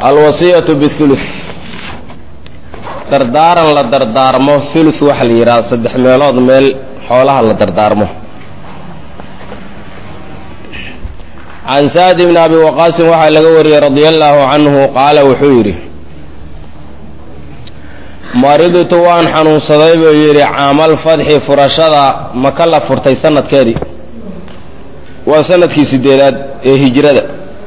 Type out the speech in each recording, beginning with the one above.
alwasiyatu bihuluth dardaaran la dardaarmo thuluth waxa la yidhaha saddex meelood meel xoolaha la dardaarmo can sa'd bni abi waqaasin waxaa laga wariyey radia allaahu canhu qaala wuxuu yidhi maridtu waan xanuunsaday buu yidhi caamal fadxi furashada maka la furtay sanadkeedii waa sanadkii sideedaad ee hijrada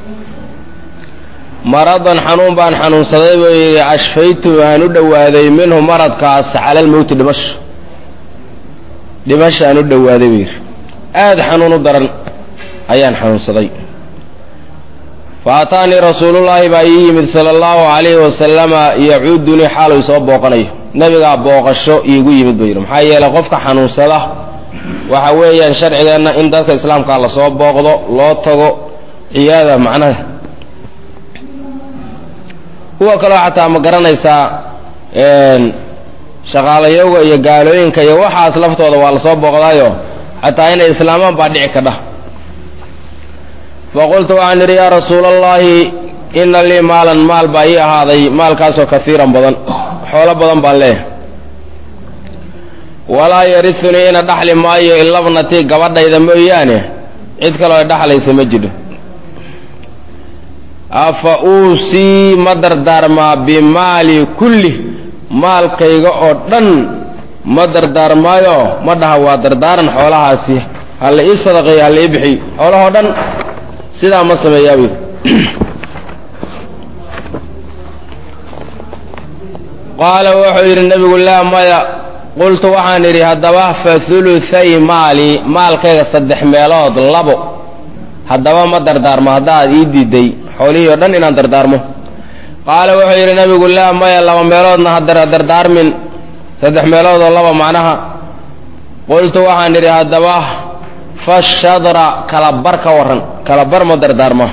maradan xanuun baan xanuunsaday buu yidhi ashfaytu aan u dhowaaday minhu maradkaas cala almowti dhimasho dhimasho aan u dhowaaday buu yidhi aada xanuun u daran ayaan xanuunsaday fa ataanii rasuulullaahi baa ii yimid sala allahu calayhi wasalama yacuudunii xaaluu isoo booqanayo nebigaa booqasho iigu yimid buu yidhi maxaa yeelay qofka xanuunsada waxa weeyaan sharcigeenna in dadka islaamkaa lasoo booqdo loo tago ciyaada macnaha kuwa kaloo xataa ma garanaysaa shaqaalayowga iyo gaalooyinka iyo waxaas laftooda waa lasoo booqdaayo xataa inay islaamaan baa dhici kadha faqultu waxaan idhi yaa rasuula allaahi ina lii maalan maal baa ii ahaaday maalkaasoo kaiiran badan xoolo badan baan leeyahay walaa yarisunii ina dhaxli maayo ilabnatii gabadhayda mooyaane cid kaloo dhaxlaysa ma jidho afa uusii ma dardaarmaa bimaali kulli maalkayga oo dhan ma dardaarmaayo ma dhaha waa dardaaran xoolahaasi ha la ii sadaqeeyo ha la ii bixiyo xoolahoo dhan sidaa ma sameeyaabu qaala wuxuu yidhi nebigu laa maya qultu waxaan idhi haddaba fa huluhay maali maalkayga saddex meelood labo haddaba ma dardaarmo haddaad ii diiday xoolihii oo dhan inaan dardaarmo qaala wuxuu yidhi nebigu laa maya laba meeloodna ha dardaarmin saddex meelood oo laba macnaha qultu waxaan idhi haddaba fashadra kala bar ka warran kala bar ma dardaarma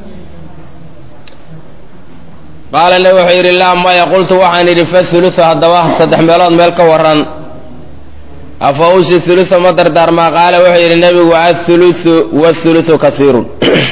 qaala nebi wuxuu yidhi laa maya qultu waxaan idhi fahuluثu haddaba saddex meelood meel ka warran afa usi huluثa ma dardaarmaa qaala wuxuu yidhi nebigu athuluثu wاthuluثu kaiirun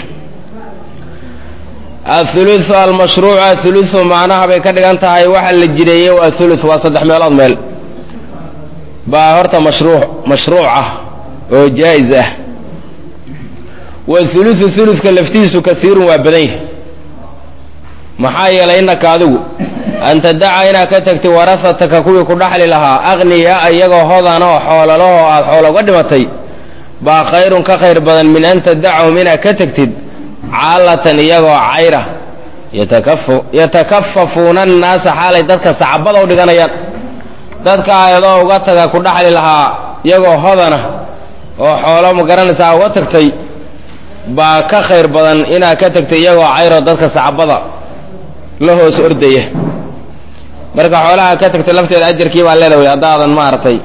athuluثu almashruucu athuluثu macnaha bay ka dhigan tahay waxa la jireeyey waa thuluث waa saddex meelood meel baa horta mashruuc mashruuc ah oo jaa-is ah wahuluثu huluثka laftiisu kaiirun waa badan yahay maxaa yeelay innaka adigu an tadaca inaad ka tagtay warasataka kuwii ku dhaxli lahaa aqniyaa iyagoo hodan oo xoololahoo aada xoolo uga dhimatay baa khayrun ka khayr badan min an tadacahum inaad ka tegtid caalatan iyagoo cayra yatakafafuuna annaasa xaalay dadka sacabada u dhiganayaan dadka ayadoo uga taga ku dhaxli lahaa iyagoo hodana oo xoolo ma garanaysaa uga tagtay baa ka khayr badan inaad ka tagtay iyagoo cayroo dadka sacabada la hoos ordaya marka xoolaha ka tagtay lafteeda ajarkii baa leeda way haddaadan maaragtay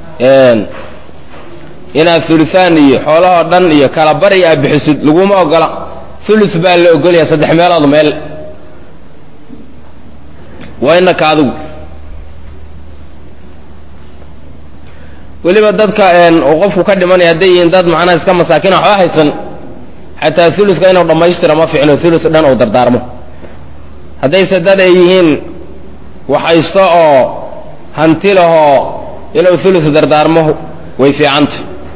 inaad huluhaan iyo xoolahoo dhan iyo kala bari aad bixisid laguma ogola thuluth baa la ogolaya saddex meelood meel waa inaka adigu weliba dadka uu qofku ka dhimanaya hadday yihiin dad macnaha iska masaakiin waxba haysan xataa thuluthka inuu dhammaystira ma ficno thuluth dhan uu dardaarmo haddayse dad ay yihiin waxhaysto oo hanti lahoo inuu thuluth dardaarmo way fiicanta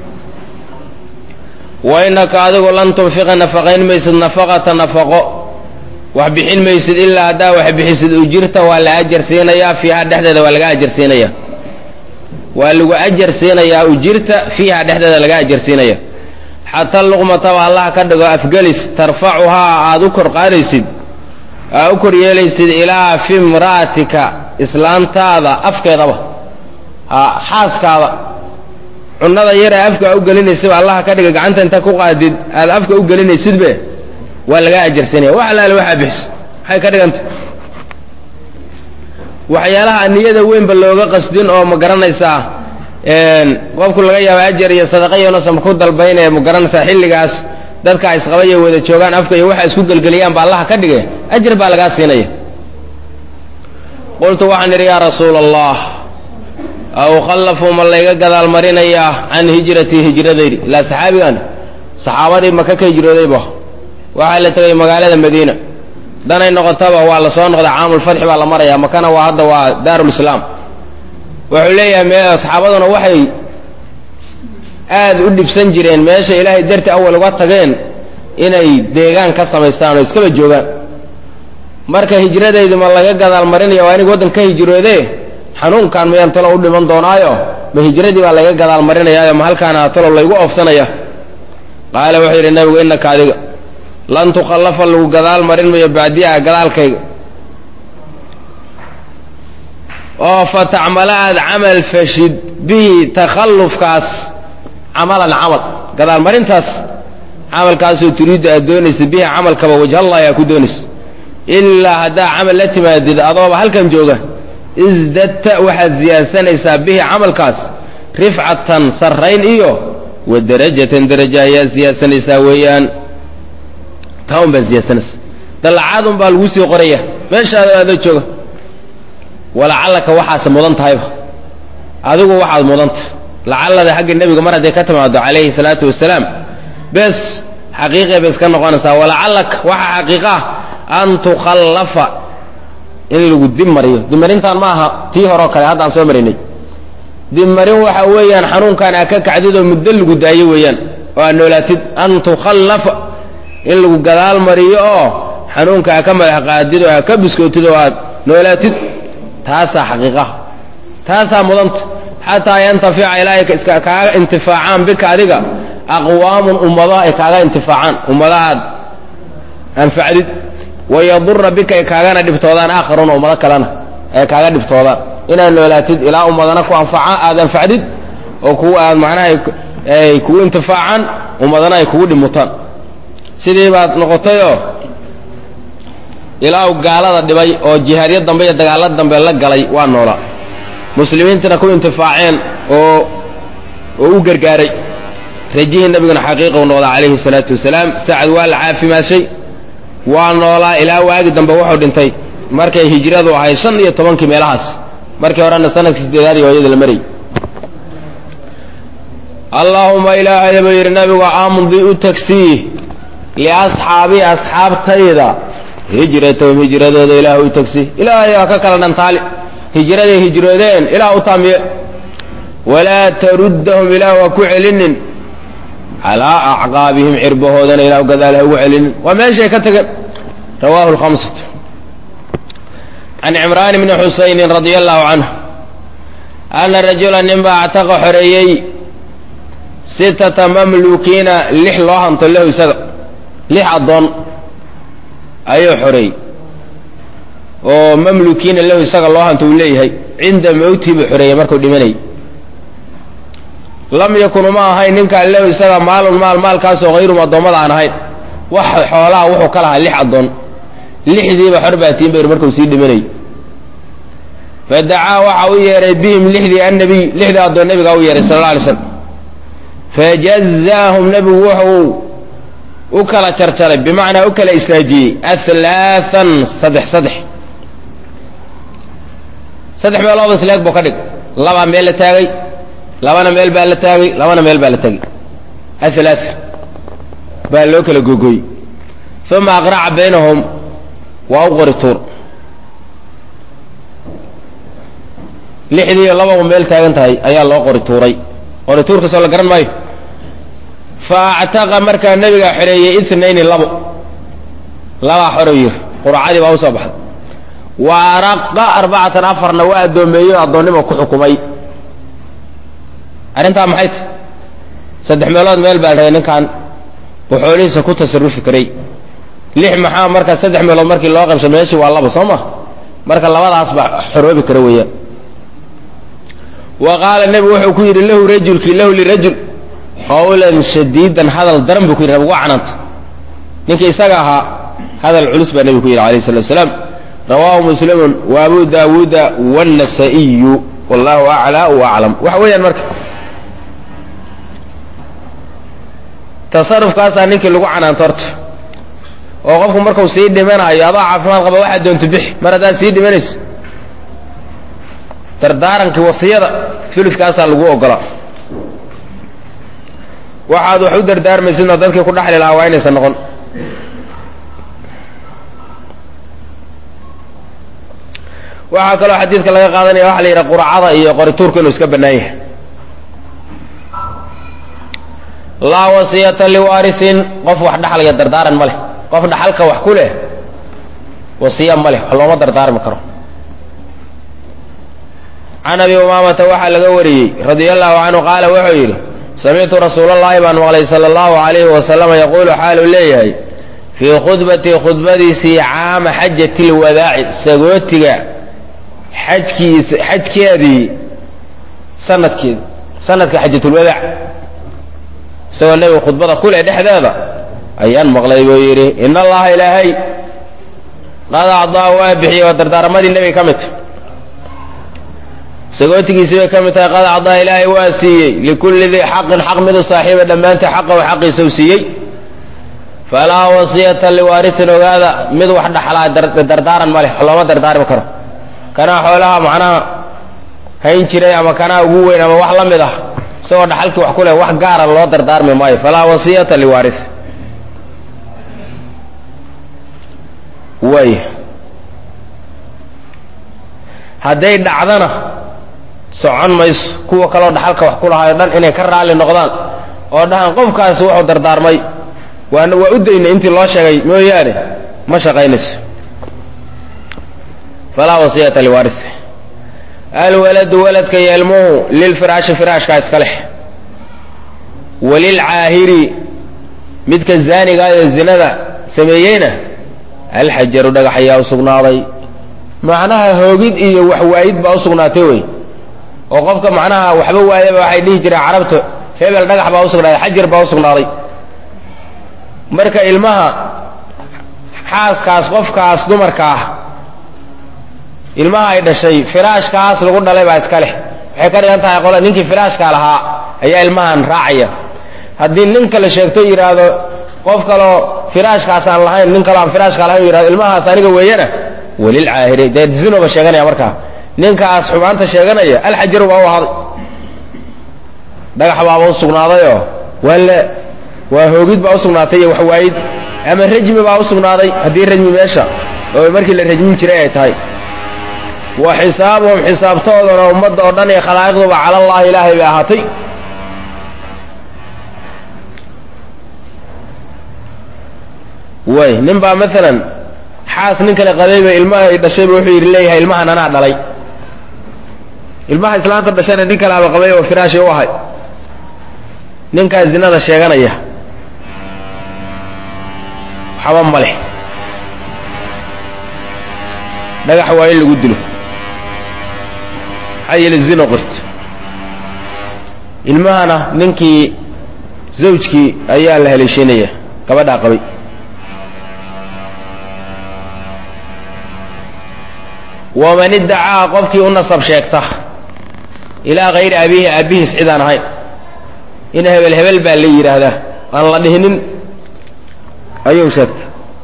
wa innaka adigu lan tunfiqa nafaqayn maysid nafaqata nafaqo wax bixin maysid ilaa haddaa wax bixisid ujirta waa la ajar siinayaa fiiha dhexdeeda waa laga ajar siinaya waa lagu ajar siinayaa ujirta fiiha dhexdeeda laga ajar siinaya xataa luqmataba allah ka dhigo afgelis tarfacuhaa aada u kor qaadaysid aa u kor yeelaysid ilaa fi imra'atika islaantaada afkeedaba ha xaaskaada cunnada yara afka u gelinaysidba allah ka dhiga gacanta inta ku qaadid aada afka u gelinaysidbe waa lagaa ajarsanaya wax alaale waxaa bixis maxay ka dhiganta waxyaalaha niyada weynba looga qasdin oo ma garanaysaa qofku laga yaaba ajar iyo sadaqa iyonasan ku dalbaynaya ma garanaysaa xilligaas dadka isqabaya wada joogaan afka iyo waxa isku gelgeliyaan ba allaha ka dhigay ajar baa lagaa siinaya qultu waxaan idhi yaa rasuula allah aw khallafuu ma layga gadaal marinayaa can hijratii hijradaydi ilaa saxaabigan saxaabadii maka ka hijroodayba waxaa la tegay magaalada madiina danay noqotaba waa la soo noqday caamulfatxi baa la maraya makana waa hadda waa daarulislaam wuxuu leeyahay me saxaabaduna waxay aada u dhibsan jireen meesha ilaahay darti awal uga tageen inay deegaan ka samaystaan oo iskaba joogaan marka hijradaydu ma laga gadaal marinaya waa inig waddan ka hijroode xanuunkan miyaan talo u dhiman doonaayo ma hijradii baa laga gadaal marinayaayo ma halkaana talo laygu oofsanaya qaala wuxuu yidhi nabigu innaka adiga lan tukhallafa lagu gadaal marin mayo bacdiya gadaalkayga oo fa tacmala aad camal fashid bihi takhallufkaas camalan camal gadaal marintaas camalkaasoo turiiddu aad doonaysa bihi camalkaba wajhallahi aa ku doonaysa ilaa haddaa camal la timaadid adooba halkan jooga isdadta waxaad ziyaadsanaysaa bihi camalkaas rifcatan sarrayn iyo wa darajatan daraja ayaad ziyaadsanaysaa weeyaan taa un baad ziyaadsanaysaa dallacaadun baa laguu sii qoraya meeshaada adoo jooga walacallaka waxaase mudan tahayba adigu waxaad mudan tahay lacallada xagga nebiga mar hadday ka timaado calayhi salaatu wasalaam bes xaqiiqay bay iska noqonaysaa walacallak waxa xaqiiqa ah an tukhallafa in lagu dib mariyo dibmarintaan ma aha tii horeo kale haddaan soo marinay dibmarin waxa weeyaan xanuunkaan aa ka kacdid oo muddo lagu daayo weeyaan oo aad noolaatid an tukhallafa in lagu gadaal mariyo oo xanuunka aa ka madax qaadid oo aa ka biskootid oo aad noolaatid taasaa xaqiiqaha taasaa mudanta xataa yantafica ilaahay iska kaaga intifaacaan bika adiga aqwaamun ummado ay kaaga intifaacaan ummado aad anfacdid wayadura bika ay kaagana dhibtoodaan aakharuuna ummado kalena ay kaaga dhibtoodaan inaad noolaatid ilaa ummadana ku anfaca aada anfacdid oo ku aad macnaha ay kugu intifaacaan ummadana ay kugu dhimutaan sidii baad noqotayoo ilaa u gaalada dhibay oo jihaadyo dambe iyo dagaallo dambe la galay waa noolaa muslimiintana ku intifaaceen oo oo u gargaaray rajihii nabiguna xaqiiqau noqda calayhi salaatu wasalaam sacad waa la caafimaashay waa noolaa ilaa waagi dambe wuxuu dhintay markay hijradu ahayd shan iyo tobankii meelahaas markii horena sanadkii sideedaad iyo hooyada la marayy allaahuma ilaahay buu yidhi nabigu amdi u tagsiih liasxaabii asxaabtayda hijratahum hijradooda ilaah u tagsiih ilaahay waa ka kala dhantaali hijraday hijroodeen ilaah u taamiye walaa taruddahum ilaah waa ku celinin calaa acqaabihim cirbahoodana ilah gadaal ha ugu celinin waa meeshay ka tageen rawahu lhamsatu can cimraan bni xusaynin radia allahu canhu ana rajula ninbaa actaqa xoreeyey sitata mamlukiina lix loo hanto lahu isaga lix addoon ayuu xoreeyey oo mamlukiina lahu isaga loo hanto uu leeyahay cinda mawtii buu xoreeyey markuu dhimanayay lam yakun uma ahayn ninkaan lahu isaga maalun maal maalkaasoo hayrum addoommada aan ahayn wax xoolaha wuxuu ka lahaa lix addoon lixdiiba xor baatiin bayr markuu sii dhimanayay fadacaa waxa u yeehay bihim lixdii annabiy lixdii addoon nabiga u yeehay sala alla alay slam fajazaahum nebigu wuxuu u kala jarjaray bimacnaa u kala istaajiyey alaaan saddex saddex saddex meelood isleeg buu ka dhig labaa meel la taagay labana meel baa la taagay labana meel baa la taagay ahalaa baa loo kala gogoyey uma aqraca baynahum waa u qori tuur lixdii labau meel taagan tahay ayaa loo qori tuuray qori tuurkasoo la garan maayo fa actaqa markaa nebigaa xoreeyey itnayni labo labaa xorow yir quracadii baa usoo baxday wa araqa arbacatan afarna waa addoomeeyo addoonnimo ku xukumay arrintaa maxay tahy saddex meelood meel baa dhahay ninkan uu xoolihiisa ku tasarufi karay lix maxaa marka saddex meelood markii loo qabsho meeshii waa laba soo ma marka labadaas baa xoroobi kara weeyaan wa qaala nebigu wuxuu ku yidhi lahu rajulkii lahu lirajul qawlan shadiidan hadal daran buu ku yidhi nabigu waa canaanta ninkii isaga ahaa hadal culus baa nebigu ku yidhi alayh salatu wasalaam rawaahu muslimun wa abu daawuuda wاnnasa'iyu wallahu aclaa wa aclam waxa weeyaan marka tasarufkaasaa ninkii lagu canaanto horta oo qofku markuu sii dhimanayo adoo caafimaad qaba waxaad doonto bixi mar haddaad sii dhimanaysa dardaarankii wasiyada fuludkaasaa lagu ogolaa waxaad wax u dardaarmaysidna dadkii ku dhaxli lahaa waa inaysan noqon waxaa kaloo xadiidka laga qaadanaya waxa la yidhaha quracada iyo qorituurku inuu iska bannaan yahay laa wasiyata liwaarisin qof wax dhaxlaya dardaaran ma leh qof dhaxalka wax ku leh wasiya ma leh wax looma dardaarmi karo can abi umaamata waxaa laga wariyey radia allahu canhu qaala wuxuu yidhi samictu rasuulallaahi baan maqlay sala allahu alayhi wasalama yaquulu xaaluu leeyahay fii khudbatii khudbadiisii caama xajati lwadaaci sagootiga xajkiis xajkeedii sanadkeedi sanadka xajatulwadaac isagoo nebiga khudbada kuleh dhexdeeda ayaan maqlay buu yidhi in allaha ilaahay qad acdaa waa bixiyey waa dardaaramadii nebiga ka midta sagootigiisii bay ka mid tahay qad acdaa ilaahay waa siiyey likulli dii xaqin xaq midu saaxiiba dhammaanta xaqahu xaqiisau siiyey falaa wasiyata liwaarisin ogaada mid wax dhaxlaa dardaaran ma leh looma dardaarmi karo kanaa xoolaha macnaha hayn jiray ama kanaa ugu weyn ama wax la mid ah isagoo dhaxalkii wax ku leh wax gaara loo dardaarmi maayo falaa wasiyata liwaaris waay hadday dhacdana socon mayso kuwa kaloo dhaxalka wax ku lahaayo dhan inay ka raalli noqdaan oo dhahaan qofkaasi wuxuu dardaarmay waan waa u daynay intii loo sheegay mooyaane ma shaqaynayso falaa wasiyata liwaaris alwaladu waladka yeelmuhu lilfiraashi firaashkaa iska leh walilcaahiri midka zaaniga ee zinada sameeyeyna alxajaru dhagax ayaa u sugnaaday macnaha hoogid iyo waxwaayid baa u sugnaatay wey oo qofka macnaha waxba waayaba waxay dhihi jireen carabta hebel dhagax baa usugnaaday xajar baa usugnaaday marka ilmaha xaaskaas qofkaas dumarka ah ilmaha ay dhashay firaashkaas lagu dhalay baa iska leh waxay ka dhigan tahay qole ninkii firaashka lahaa ayaa ilmahan raacaya haddii nin kale sheegto yidhaahdo qof kaloo firaashkaas aan lahayn nin kaloo aan firaashka lahayn yidhahdo ilmahaas aniga weeyana walilcaahiri dee zinoba sheeganaya markaa ninkaas xumaanta sheeganaya alxajaru baa u ahaaday dhagax baaba u sugnaadayoo waa le waa hoogid baa usugnaatay iyo waxwaayid ama rajmi baa usugnaaday haddii rajmi meesha oo markii la rajmin jiray ay tahay wa xisaabuhum xisaabtoodana ummadda oo dhan iyo khalaa'iqduba cala allahi ilaahay bay ahaatay way nin baa maalan xaas nin kale qabayba ilmaha ay dhashayba wuxuu yidhi leeyahay ilmahan anaa dhalay ilmaha islaanta dhashayna nin kale aba qabay oo firaashi u ahay ninkaa zinada sheeganaya waxba ma leh dhagax waa in lagu dilo maxaa yeele zino qorto ilmahana ninkii zawjkii ayaa la haleeshiinaya gabadhaa qabay waman iddacaa qofkii u nasab sheegta ilaa hayri abiihi aabbihiis cidaan ahayn in hebel hebel baa la yidhaahdaa aan la dhihinin ayuu sheegtay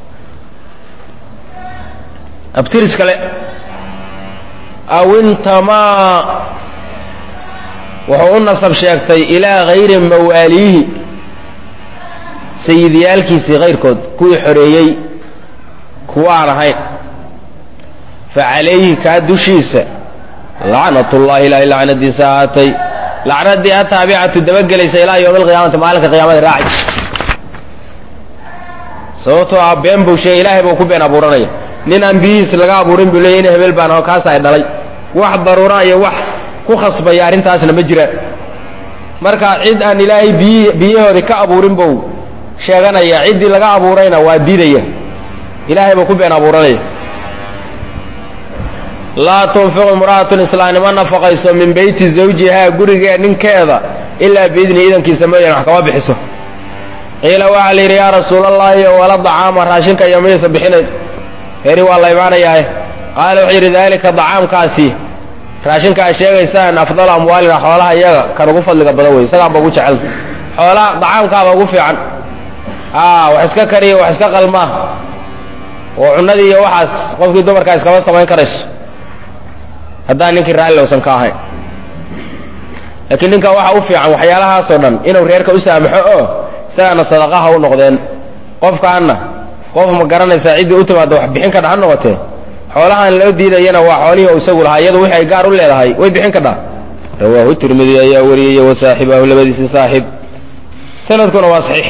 abtiris kale aw intamaa wuxuu u nasab sheegtay ilaa hayri mawaaliihi sayidyaalkiisii kayrkood kuwii xoreeyey kuwa aan ahayn fa calayhi kaa dushiisa lacnat ullahi ilaahay lacnadiisa ahaatay lacnadii ataabicatu dabagelaysa ilaa yowmi alqiyaamati maalinka qiyaamada raaci sababtoo ah been buu sheegay ilaahay buu ku been abuuranaya nin aan biyihiis laga abuurin buu leeyay in hebel baan oo kaas ay dhalay wax daruura iyo wax ku khasbaya arrintaasna ma jiraan marka cid aan ilaahay biyi biyahoodii ka abuurin buu sheeganaya ciddii laga abuurayna waa diidaya ilaahay buu ku been abuuranaya laa tunfiqu imra'atun islaamnimo nafaqayso min beyti zawjihaa gurigee ninkeeda ilaa biidni idankiisa mooyaane wax kama bixiso qiila waxaa la yidhi yaa rasuulallaahi wala dacaama raashinka iyo miyaysa bixinayn heri waa la imaanayaa qaala wuxuu yidhi daalika dacaamkaasi raashinka ay sheegaysaan afdalu amwaalina xoolaha iyaga kan ugu fadliga badan wey isagaanba ugu jecel xoolaha dacaamkaaba ugu fiican a wax iska kariya wax iska qalmaa oo cunnadii iyo waxaas qofkii dumarkaa iskama samayn karayso haddaan ninkii raalli usan ka ahayn laakiin ninka waxa u fiican waxyaalahaasoo dhan inuu reerka u saamaxo oo isagana sadaqaha u noqdeen qofkaana qof ma garanaysaa ciddii u timaada wax bixin kadha ha noqotee xoolahaan loo diidayana waa xoolihii u isagu lahaa iyadu wixii ay gaar u leedahay way bixin kadhaa rawaahu tirmidi ayaa wariyey wa saaxibahu labadiisi saaxib sanadkuna waa saxiix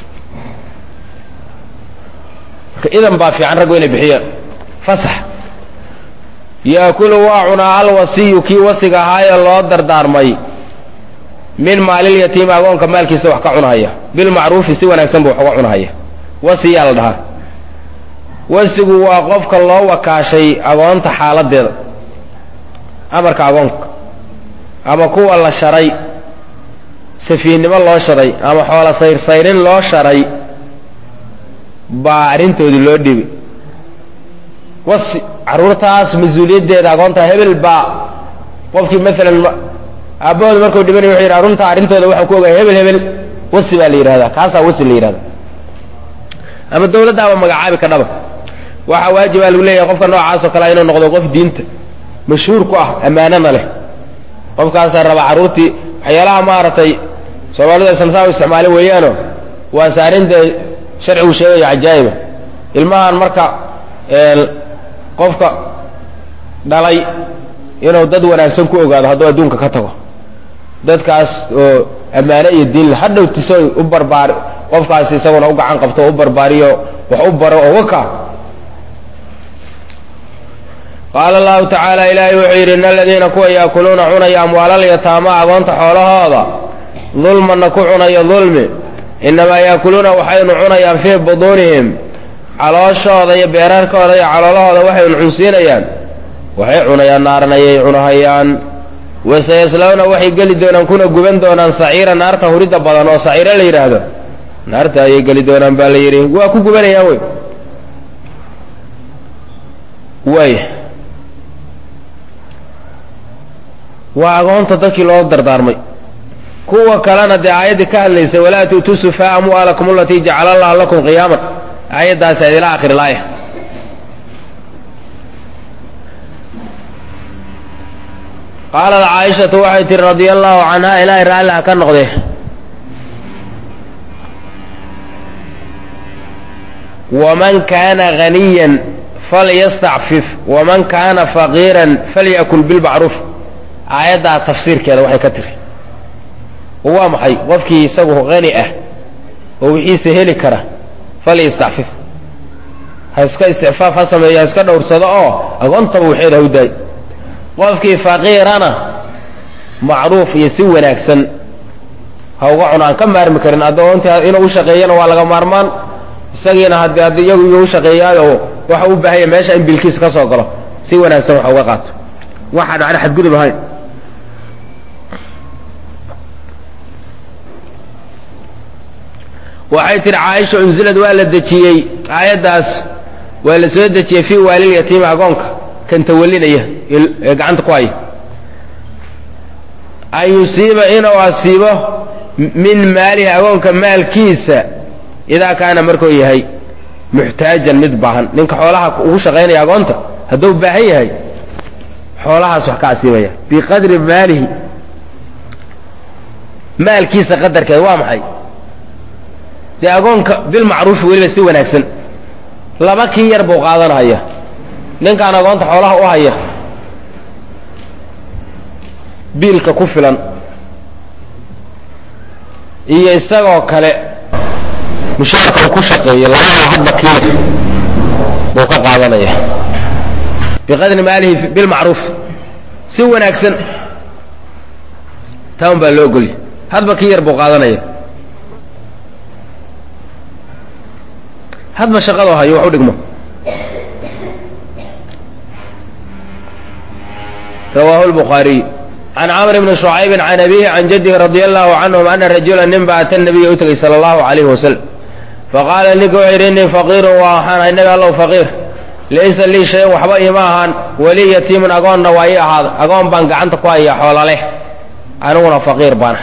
marka idan baa fiican raggu inay bixiyaan fasax yaakulu waa cunaa alwasiyu kii wasiga ahaayee loo dardaarmay min maalilyatiimi agoonka maalkiisa wax ka cunahaya bilmacruufi si wanaagsan buu wax uga cunahaya wasiyaa la dhahaa wasigu waa qofka loo wakaashay agoonta xaaladeeda amarka agoonka ama kuwa la sharay safiinnimo loo sharay ama xoola sayrsayrin loo sharay baa arrintoodii loo dhibay wasi carruurtaas mas-uuliyaddeeda agoonta hebel baa qofkii maalan aabbahooda markuu dhimanay wuxuu yidhi arunta arrintooda waxaa ku ogaya hebel hebel wasi baa la yidhahdaa kaasaa wasi la yidhahda ama dawladdaaba magacaabi ka dhaba waxaa waajibaa lagu leeyahay qofka noocaasoo kale inuu noqdo qof diinta mashhuur ku ah ammaanana leh qofkaasaa raba carruurtii waxyaalaha maaragtay soomaalidu aysan saa u isticmaalin weeyaano waa saarinta sharcigu sheegayo cajaa'iba ilmahan marka qofka dhalay inuu dad wanaagsan ku ogaado hadduu adduunka ka tago dadkaas oo ammaane iyo diinle hadhow tiso u barbaari qofkaas isaguna u gacan qabto o u barbaariyo wax u baro oo waka qaala allahu tacaala ilaahay wuxuu yidhi in aladiina kuwa yaakuluuna cunaya amwaalal yataama agoonta xoolahooda dulmanna ku cunaya dulmi innamaa yaakuluuna waxaynu cunayaan fii buduunihim calooshooda iyo beerarkooda iyo caloolahooda waxaynu cunsiinayaan waxay cunayaan naaran ayay cunahayaan wasayaslawna waxay geli doonaan kuna guban doonaan saciira naarta huridda badan oo saciiro la yidhaahdo naarta ayay geli doonaan baa la yidhi waa ku gubanayaan wey waaya waa agoonta dadkii loo dardaarmay kuwa kalena dee aayaddii ka hadlaysay walaa tu'tuu sufaa amwaalakum alatii jacala allahu lakum qiyaaman aayaddaas ayd ilaa akhir ilaaya qaalat caaishatu waxay tihi radia allahu canha ilaahay raalliha ka noqde waman kaana haniyan falyastacfif waman kaana faqiiran falyakul bilmacruuf aayaddaa tafsiirkeeda waxay ka tiri oo waa maxay qofkii isagu hani ah oo wixiisa heli kara falyastacfif ha iska isticfaaf ha sameeyo ha iska dhowrsado oo agoontaba waxeeda ha u daay qofkii faqiirana macruuf iyo si wanaagsan ha uga cuno aan ka maarmi karin addoonta inuu u shaqeeyana waa laga maarmaan isagiina haddii haddii iyagu iyo u shaqeeyaayo waxa u baahanya meesha in bilkiisa ka soo galo si wanaagsan wax uga qaato waxaan macna xadgudub ahayn waxay tihi caaisha unsilad waa la dejiyey aayaddaas waa la soo dejiyey fii waalil yatiimi agoonka kan tawalinaya ee gacanta ku haya an yusiiba inuu asiibo min maalihi agoonka maalkiisa idaa kaana markuu yahay muxtaajan mid baahan ninka xoolaha ugu shaqaynaya agoonta hadduu baahan yahay xoolahaas wax ka asiibaya biqadri maalihi maalkiisa qadarkeeda waa maxay dee agoonka bilmacruufi weliba si wanaagsan laba kii yar buu qaadanahaya ninkaan agoonta xoolaha u haya biilka ku filan iyo isagoo kale mushaarka uu ku shaqeeyo labada hadba kii buu ka qaadanaya biqadri maalihi bilmacruuf si wanaagsan taan baa loo ogolya hadba kii yar buu qaadanaya hadba shaqadoo hayo wax u dhigmo rawaahu lbukhaariy can camr bni shucaybin can abihi can jadihi radia allahu canhum ana rajula nin ba ata nabiya u tegay sala allahu alayhi wasalam faqaala ninka wuxuu yidhi innii faqiirun waa waxaan ahay nabi allow faqiir laysa lii shayan waxba iima ahaan weli yatiimun agoonna waa ii ahaada agoon baan gacanta ku haya xoola leh aniguna faqiir baana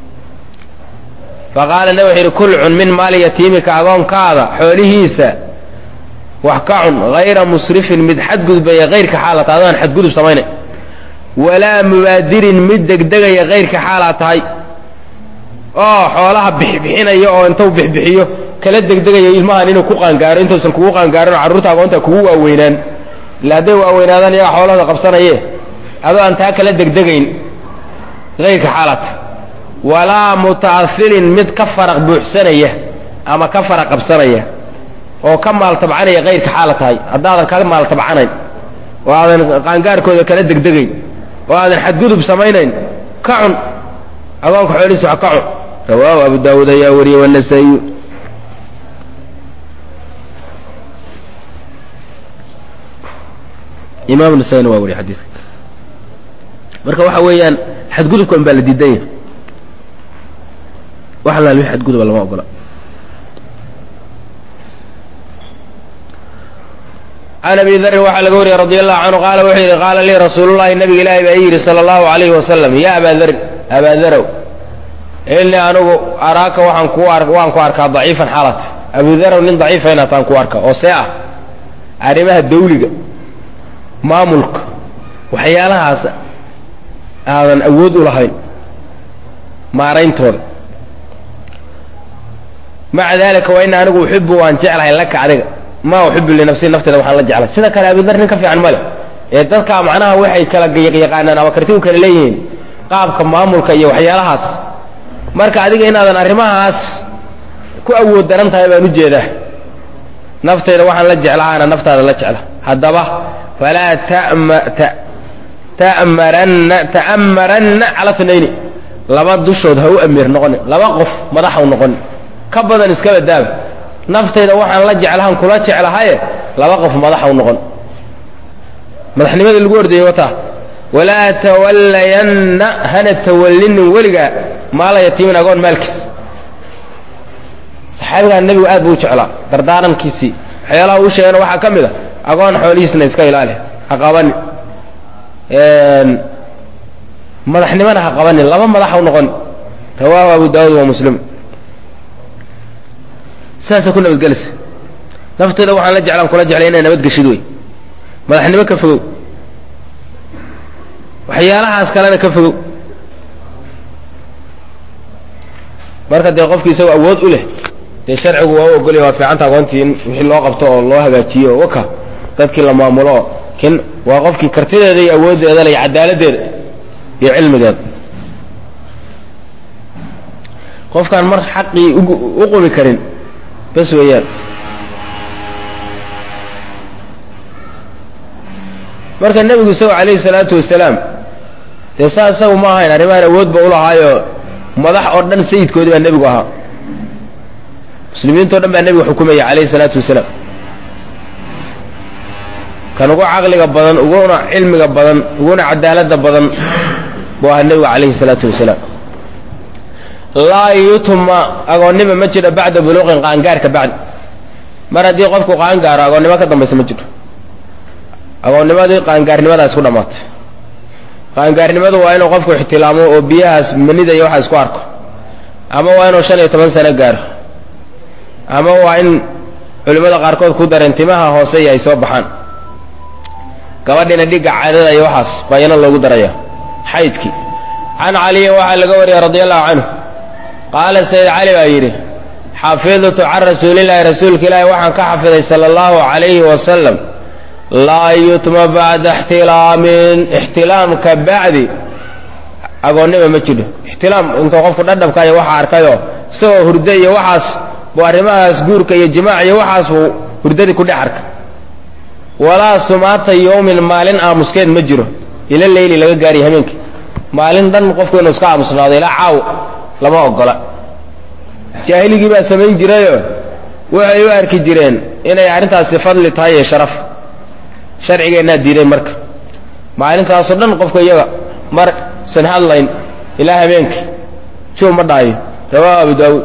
faqaala nabi wuxuu yidhi kul cun min maali yatiimika agoonkaada xoolihiisa wax ka cun hayra musrifin mid xadgudbaya hayrka xaalata adaan xadgudub samaynay walaa mubaadirin mid degdegaya hayrka xaalaad tahay oo xoolaha bixbixinaya oo intuu bixbixiyo kala degdegaya ilmahan inuu ku qaangaaro intuusan kugu qaangaarin oo carruurta agoonta kugu waaweynaan illa hadday waaweynaadaan iyaga xoolahooda qabsanaye adoo aan taa kala degdegayn kayrka xaalata walaa muta'asilin mid ka faraq buuxsanaya ama ka faraq qabsanaya oo ka maaltabcanaya kayrka xaala tahay haddaadan ka maaltabcanayn oo aadan qaangaarkooda kala degdegayn oo aadan xadgudub samaynayn ka cun agoonka xoolihiisa wax ka cun rawaahu abu daawuud ayaa wariyey wanasaa'iyu imaam nasaina waa wariye xadiidka marka waxa weeyaan xadgudubka un baa la diidan yahay wax alaal wixi xadguduba lama ogola can abi darin waxaa laga wariyey radi allahu canhu qaala wuxuu yidhi qaala lii rasuulullahi nabiga ilaahi baa ii yidhi sala allahu alayhi wasalam ya abaa darin abaa darow inii anigu araaka waxaan ku waan ku arkaa daciifan xaalat abu darow nin daciifa inaataan ku arka oo see ah arrimaha dawliga maamulka waxyaalahaas aadan awood u lahayn maarayntooda maca dalika wa ina anigu uxibu waan jeclahay laka adiga ma uxibu linafsii nafteeda waxaan la jeclay sida kale abudar nin ka fiican male ee dadka macnaha waxay kala yaqaanaan ama karti u kala leeyihiin qaabka maamulka iyo waxyaalahaas marka adiga inaadan arrimahaas ku awood daran tahay baan ujeedaa nafteeda waxaan la jeclahaana naftaada la jecla haddaba falaa ta'maranna ta'ammaranna cala tnayni laba dushood ha u amiir noqonin laba qof madax ha u noqonin ka badan iskaba daaba naftayda waxaan la jeclahan kula jeclahaye laba qof madax ha u noqon madaxnimadii lagu ordayey wataa walaa tawallayanna hana tawallinin weligaa maala yatiimin agoon maalkiis saxaabigaa nebigu aad buu u jeclaa dardaarankiisii waxyaalaha uu sheegana waxaa ka mid a agoon xoolihiisna iska ilaali ha qabanin madaxnimona ha qabanin laba madax ha u noqonin rawaahu abu daawuud wa muslim sidaasa ku nabadgelisa nafteeda waxaan la jeclaan kula jeclay inay nabadgeshid wey madaxnimo ka fogow waxyaalahaas kalena ka fogow marka dee qofki isagoo awood u leh dee sharcigu waa u ogolya waa fiicanta agoontii in wixii loo qabto oo loo hagaajiyo oo waka dadkii la maamulo oo kin waa qofkii kartideeda iyo awooddeeda le iyo cadaaladdeeda iyo cilmigeeda qofkaan mar xaqii u qumi karin bas weeyaan marka nebigu isago calayhi salaatu wasalaam dee saa isagu ma ahayn arrimahan awoodba ulahaayo madax oo dhan sayidkoodii baa nebigu ahaa muslimiintao dhan baa nebiga xukumaya calayhi salaatu wasalaam kan ugu caqliga badan uguna cilmiga badan uguna cadaaladda badan buu ahaa nebigu calayhi salaatu wasalaam laa yutma agoonnima ma jiro bacda buluuqin qaangaarka bacdi mar haddii qofku qaangaaro agoonnimo ka dambaysa ma jiro agoonnimadii qaangaarnimadaas ku dhammaatay qaangaarnimadu waa inuu qofku ixtilaamo oo biyahaas manida iyo waxa isku arko ama waa inuu shan iyo toban sano gaaro ama waa in culimmada qaarkood ku dareen timaha hoose iyo ay soo baxaan gabadhina dhigga caadada iyo waxaas bayano loogu daraya xaydkii can caliyin waxaa laga wariyey radia allahu canhu qaala sayid cali baa yidhi xafidtu can rasuulillaahi rasuulka ilaahi waxaan ka xafiday sala allahu calayhi wasalam laa yutma bacda ixtilaamin ixtilaamka bacdi agoonnima ma jidho ixtilaam intuu qofku dhadhabka iyo waxa arkayoo isagoo hurdo iyo waxaas buu arrimahaas guurka iyo jimaac iyo waxaas buu hurdadii ku dhex arka walaa sumaata yowmin maalin aamuskeed ma jiro ila leyli laga gaariyo habeenkii maalin dhan qofku inuu iska aamusnaado ilaa caaw lama ogola jaahiligii baa samayn jirayoo waxay u arki jireen inay arrintaasi fadli tahay iyo sharaf sharcigeennaa diiday marka maalintaasoo dhan qofka iyaga mar san hadlayn ilaa habeenkii juu ma dhaayo rawaahu abu daawuud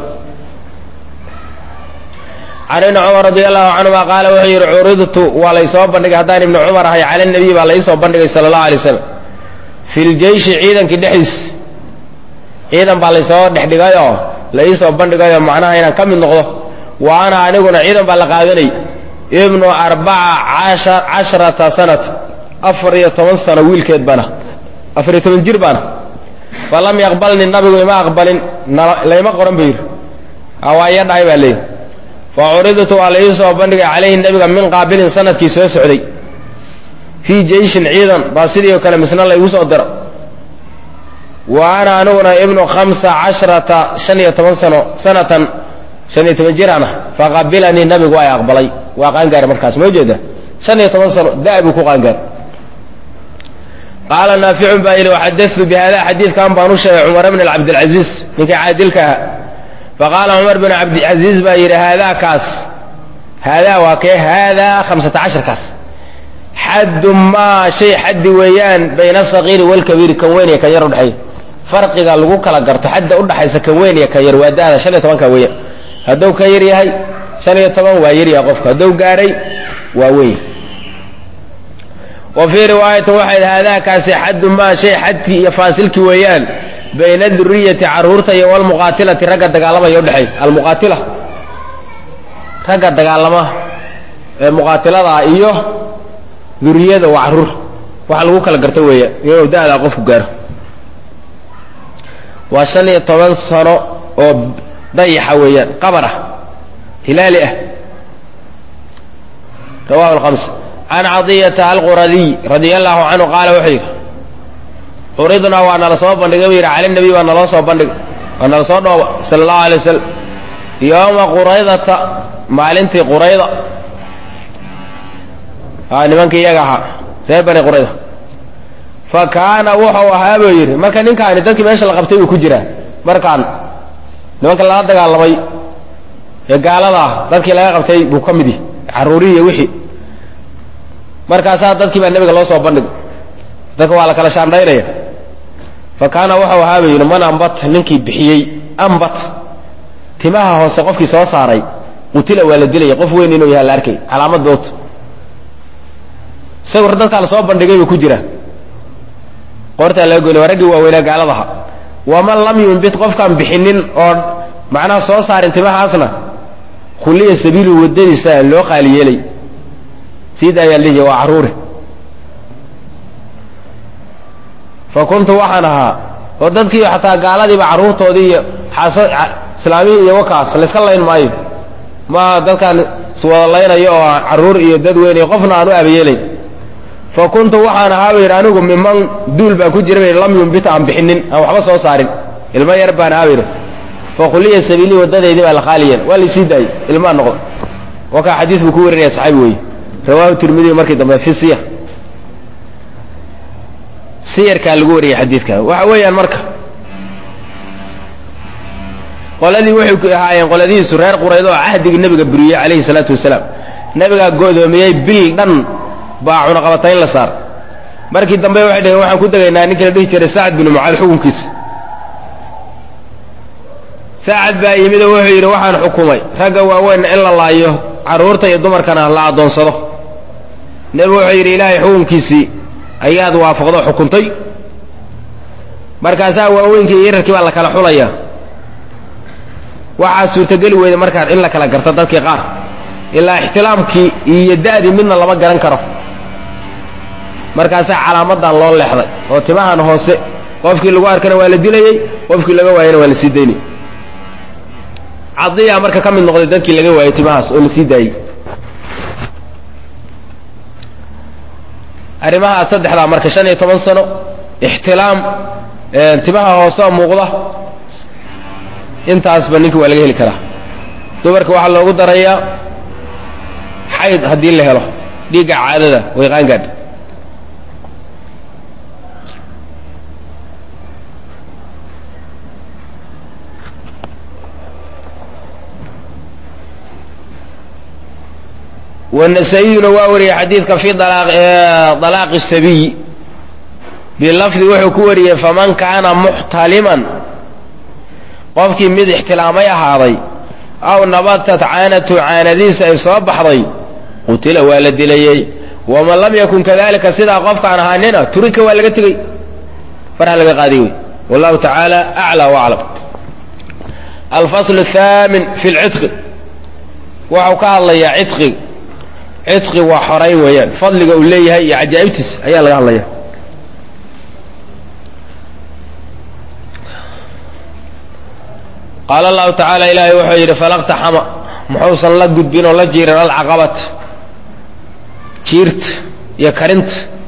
can ibni cumar radi allahu canhuma qaala wuxuu yidhi curidtu waa laysoo bandhigay haddaan ibni cumar ahay cala nabiy baa laysoo bandhigay sala allahu alay slam fi ljeyshi ciidankii dhexdiis ciidan baa laysoo dhexdhigayoo laisoo bandhigayoo macnaha inaan ka mid noqdo wa ana aniguna ciidan baa la qaadanay ibnu arbaca casharata sanat afar iyo toban sano wiilkeed bana afar iyo toban jir baana falam yaqbalni nabigu ima aqbalin layma qoran ba yidhi hawaaya dhahay baa leeyihi fa curidtu waa la iisoo bandhigay calayhi nabiga min qaabilin sanadkii soo socday fii jeyshin ciidan baa sidii oo kale misna laygu soo diro wa ana aniguna ibnu khamsa casharata shan iyo toban sano sanatan shan iyo toban jiraan ah faqabilanii nabigu ay aqbalay waa qaangaari markaas moo jeeda shan iyo toban sano da- buu ku qaangaari qaala naaficun baa yidhi waxadatu bi hada xadiidkan baan u sheegay cumar bn cabdilcaziiz ninkii caadilka ahaa faqaala cumar bn cabdilcaziiz baa yidhi haadaa kaas haadaa waa kee haadaa hamsata casharkaas xaddu maa shay xaddi weeyaan bayna asagiiri waalkabiiri kan weyn iyo kan yar udhexeeya farqiga lagu kala garto xadda udhaxaysa kan weyn iyo kan yar waa da-da shan iyo tobanka weeyaan hadduu ka yar yahay shan iyo toban waa yaryaha qofka hadduu gaadhay waa weyn wa fii riwaayatin waxayd haadaakaasi xaddu maa shay xadkii iyo faasilkii weeyaan bayna duriyati caruurta iyo walmuqaatilati ragga dagaalamaya udhexeey almuqaatila ragga dagaalama ee muqaatiladaa iyo duriyada waa caruur waxa lagu kala garta weeya inuu da-daa qofku gaaro waa shan iyo toban sano oo dayaxa weeyaan qabar ah hilaali ah rawahu lhamsa can cadiyata alquradiy radia allahu canhu qaala wuxuu yidhi curidnaa waa nala soo bandhigay buu yidhi cala nabiy waa naloo soo bandhigay waa nala soo dhooba sala allahu alay wasalam yooma quraydata maalintii qurayda a nimankii iyaga ahaa reer bani qurayda fa kaana wuxuu ahaa buu yidhi marka ninkaani dadkii meesha la qabtay buu ku jiraa markaan nimanka lala dagaalamay ee gaalada ah dadkii laga qabtay buu ka mid yahi carruurihi iyo wixii markaasaa dadkii baa nebiga loo soo bandhigay dadka waa la kala shaandhaynaya fa kaana wuxuu ahaa buu yidhi man ambat ninkii bixiyey ambat timaha hoose qofkii soo saaray qutila waa la dilaya qof weyn inuu yahay la arkay calaamad doot isagu dadkaa la soo bandhigay buu ku jira qoortaa laga goynay waa raggii waaweynaa gaaladaha waman lam yumbit qofkaan bixinin oo macnaha soo saarin timahaasna khuliya sabiilu wadadiisa loo qaali yeelay siida ayaa lihi waa carruure fa kuntu waxaan ahaa oo dadkii xataa gaaladiiba carruurtoodii iyo xaasa islaamihii iyo wakaas layska layn maayo maaha dadkaan iswada laynayo oo carruur iyo dad weyn iyo qofna aan u abayeelayn fa kuntu waxaan ahaa ba yidhi anigu miman duul baan ku jira ba yidhi lam yumbita aan bixinin aan waxba soo saarin ilmo yar baan ahaa ba yidhi fa khuliya sabiilii waddadeydii baa la qaaliyeen waa laysii daayey ilmaa noqdo wakaa xadiis buu ku warinaya saxaabi weeye rawaahu tirmidiy markii dambe fi siyar siyarkaa lagu wariyay xadiidka waxa weeyaan marka qoladii waxay ahaayeen qoladihiisu reer qurayd oo cahdigii nebiga buriyey calayhi salaatu wasalaam nebigaa go'doomiyey bil dhan baa cunaqabatayn la saar markii dambe waxay dhaheen waxaan ku degaynaa ninkii la dhihi jiray sacad binu mucaad xukunkiisa sacad baa yimid oo wuxuu yidhi waxaan xukumay ragga waaweynna in la laayo carruurta iyo dumarkana la addoonsado nebigu wuxuu yidhi ilaahay xukunkiisii ayaad waafaqdo xukuntay markaasaa waaweynkii iyo yararkii baa la kala xulaya waxaa suurtageli weyda markaa in la kala garto dadkii qaar ilaa ixtilaamkii iyo da'dii midna lama garan karo markaasaa calaamadan loo leexday oo timahan hoose qofkii lagu arkana waa la dilayey qofkii laga waayana waa la sii daynay cadiyaa marka ka mid noqday dadkii laga waayey timahaas oo la sii daayey arrimahaas saddexdaa marka shan iyo toban sano ixtilaam timaha hoosea muuqda intaasba ninka waa laga heli karaa dumarka waxaa loogu darayaa xayd haddii la helo dhiigga caadada way qaangaadha wanasaa-iyuna waa wariyey xadiidka fi dalaaqi sabiy bilafdi wuxuu ku wariyey faman kaana muxtaliman qofkii mid ixtilaamay ahaaday aw nabatat caanatu caanadiisa ay soo baxday qutila waa la dilayey waman lam yakun kadalika sidaa qofkaan ahaanina turika waa laga tegey farha laga qaadiy wey wallahu tacaala aclى waclam alfasl الthaamin fi lcitqi waxau ka hadlayaa ciqi ciqi waa xorayn weeyaan fadliga uu leeyahay iyo cajaa'ibtiis ayaa laga hadlaya qaala allahu tacaala ilaahay wuxuu yidhi falaqtaxama muxuusan la gudbin oo la jiirin alcaqabat jiirta iyo karinta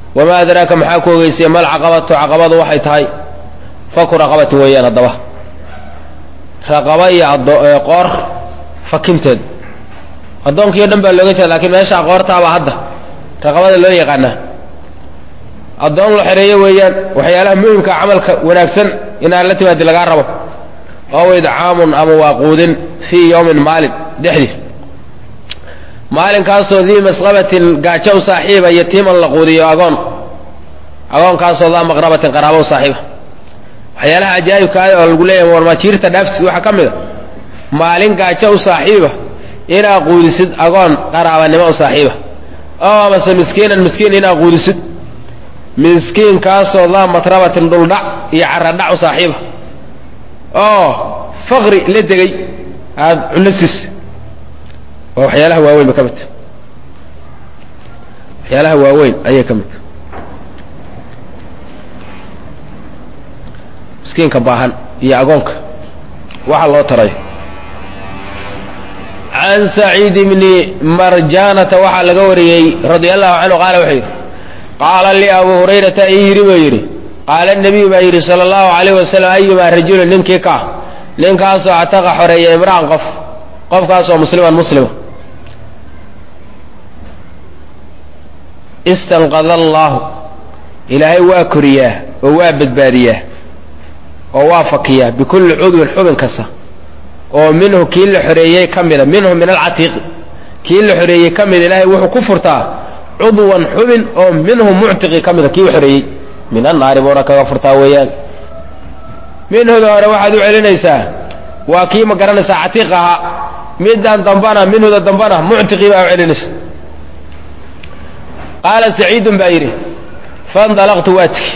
wamaa adraaka maxaa ku ogeysiya mal caqabatu caqabadu waxay tahay faku raqabati weeyaan haddaba raqaba iyo qoor fakinteed addoonkii o dhan baa looga jeeda lakiin meeshaa qoortaaba hadda raqabada loo yaqaanaa addoon la xereeyo weeyaan waxyaalaha muhimka camalka wanaagsan inaad la timaadi lagaa rabo ow idcaamun ama waa quudin fii yowmin maalin dhexdii maalinkaasoo dii masqabatin gaajo u saaxiiba yatiiman la quudiyo agoon agoonkaasoo daa maqrabatin qaraabo u saaxiiba waxyaalaha ajaa'ibka ah oo lagu leeyahay warmaajiirta dhaaftis waxaa ka mid a maalin gaajo u saaxiiba inaad quudisid agoon qaraabanimo u saaxiiba oo amase miskiinan miskiin inaad quudisid miskiinkaasoo daa matrabatin dhuldhac iyo caradhac u saaxiiba oo faqri la degay aada cunno siis waa waxyaalaha waaweyn ba ka midta waxyaalaha waaweyn ayay ka midta miskiinka baahan iyo agoonka waxa loo tarayo can saciid bni marjanata waxaa laga wariyey radia allahu canhu qaala wuxuu yidhi qaala lii abu hurayrata ii yidhi buu yidhi qaala nebiyu baa yidhi sala allahu alayh wasalam ayumaa rajulin ninkii ka ninkaasoo actaqa xoreeya imra'an qof qofkaasoo musliman muslima istanqada allaahu ilaahay waa koriyaa oo waa badbaadiyaa oo waa fakiyaa bikulli cudwin xubin kasta oo minhu kii la xoreeyey ka mida minhu min alcatiiqi kii la xoreeyey ka mida ilaahay wuxuu ku furtaa cudwan xubin oo minhu muctiqi ka mida kii u xoreeyey min annaari buuna kaga furtaa weeyaan minhuda hore waxaad u celinaysaa waa kii ma garanaysaa catiiq ahaa midaan dambana minhuda dambana muctiqii baa u celinaysa qaala saciidun baa yidhi faindalaqtu waa tigi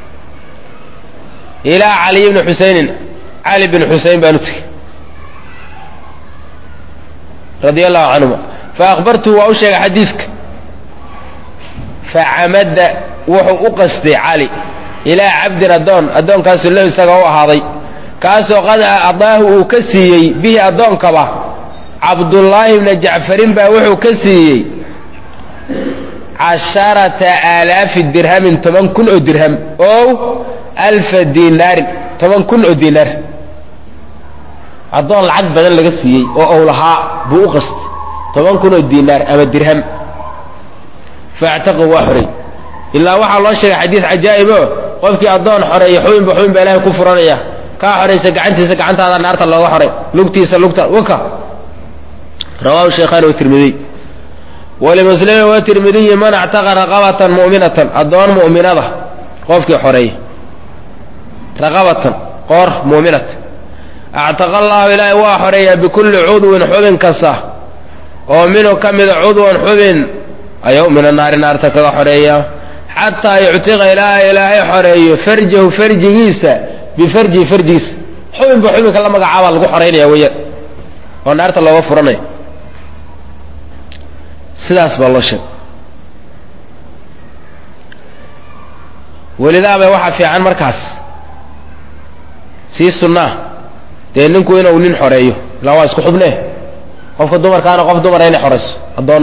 ilaa caliy bni xusaynin cali bn xuseyn baan u tigi radia allahu canhuma faahbartuhu waa u sheegay xadiidka facamada wuxuu u qastay cali ilaa cabdin addoon addoonkaasoo lahu isaga u ahaaday kaasoo qad adaahu uu ka siiyey bihi addoonkaba cabdullaahi bna jacfarin baa wuxuu ka siiyey casharata aalaafi dirhamin toban kun oo dirham ow alfa dinaarin toban kun oo dinaar addoon lacag badan laga siiyey oo ow lahaa buu u qastay toban kun oo dinaar ama dirham faactaqahu waa xoray ilaa waxaa loo sheegay xadiis cajaa'ib o qofkii addoon xoreeya xubinba xubin baa ilaahay ku furanaya kaa xoraysa gacantiisa gacantaada naarta looga xoray lugtiisa lugta waka rawahu shaykhaan wa tirmidiy walimuslimi wa tirmidiyi man actaqa raqabatan mu'minatan addoon mu'minada qofkii xoreeya raqabatan qoor mu'minata actaqa allahu ilaahay waa xoreeyaa bikulli cudwin xubin kasta oo minhu ka mida cudwan xubin ayuu min annaari naarta kaga xoreeya xataa yuctiqa ilaaha ilaahay xoreeyo farjahu farjigiisa bifarjihi farjigiisa xubinba xubinka la magacaabaa lagu xoraynaya weeyaan oo naarta looga furanaya sidaas baa loo sheegay welidaaba waxaa fiican markaas sii sunnaa dee ninku inuu nin xoreeyo ilaa waa isku xubnee qofka dumarkaana qof dumara inay xorayso addoon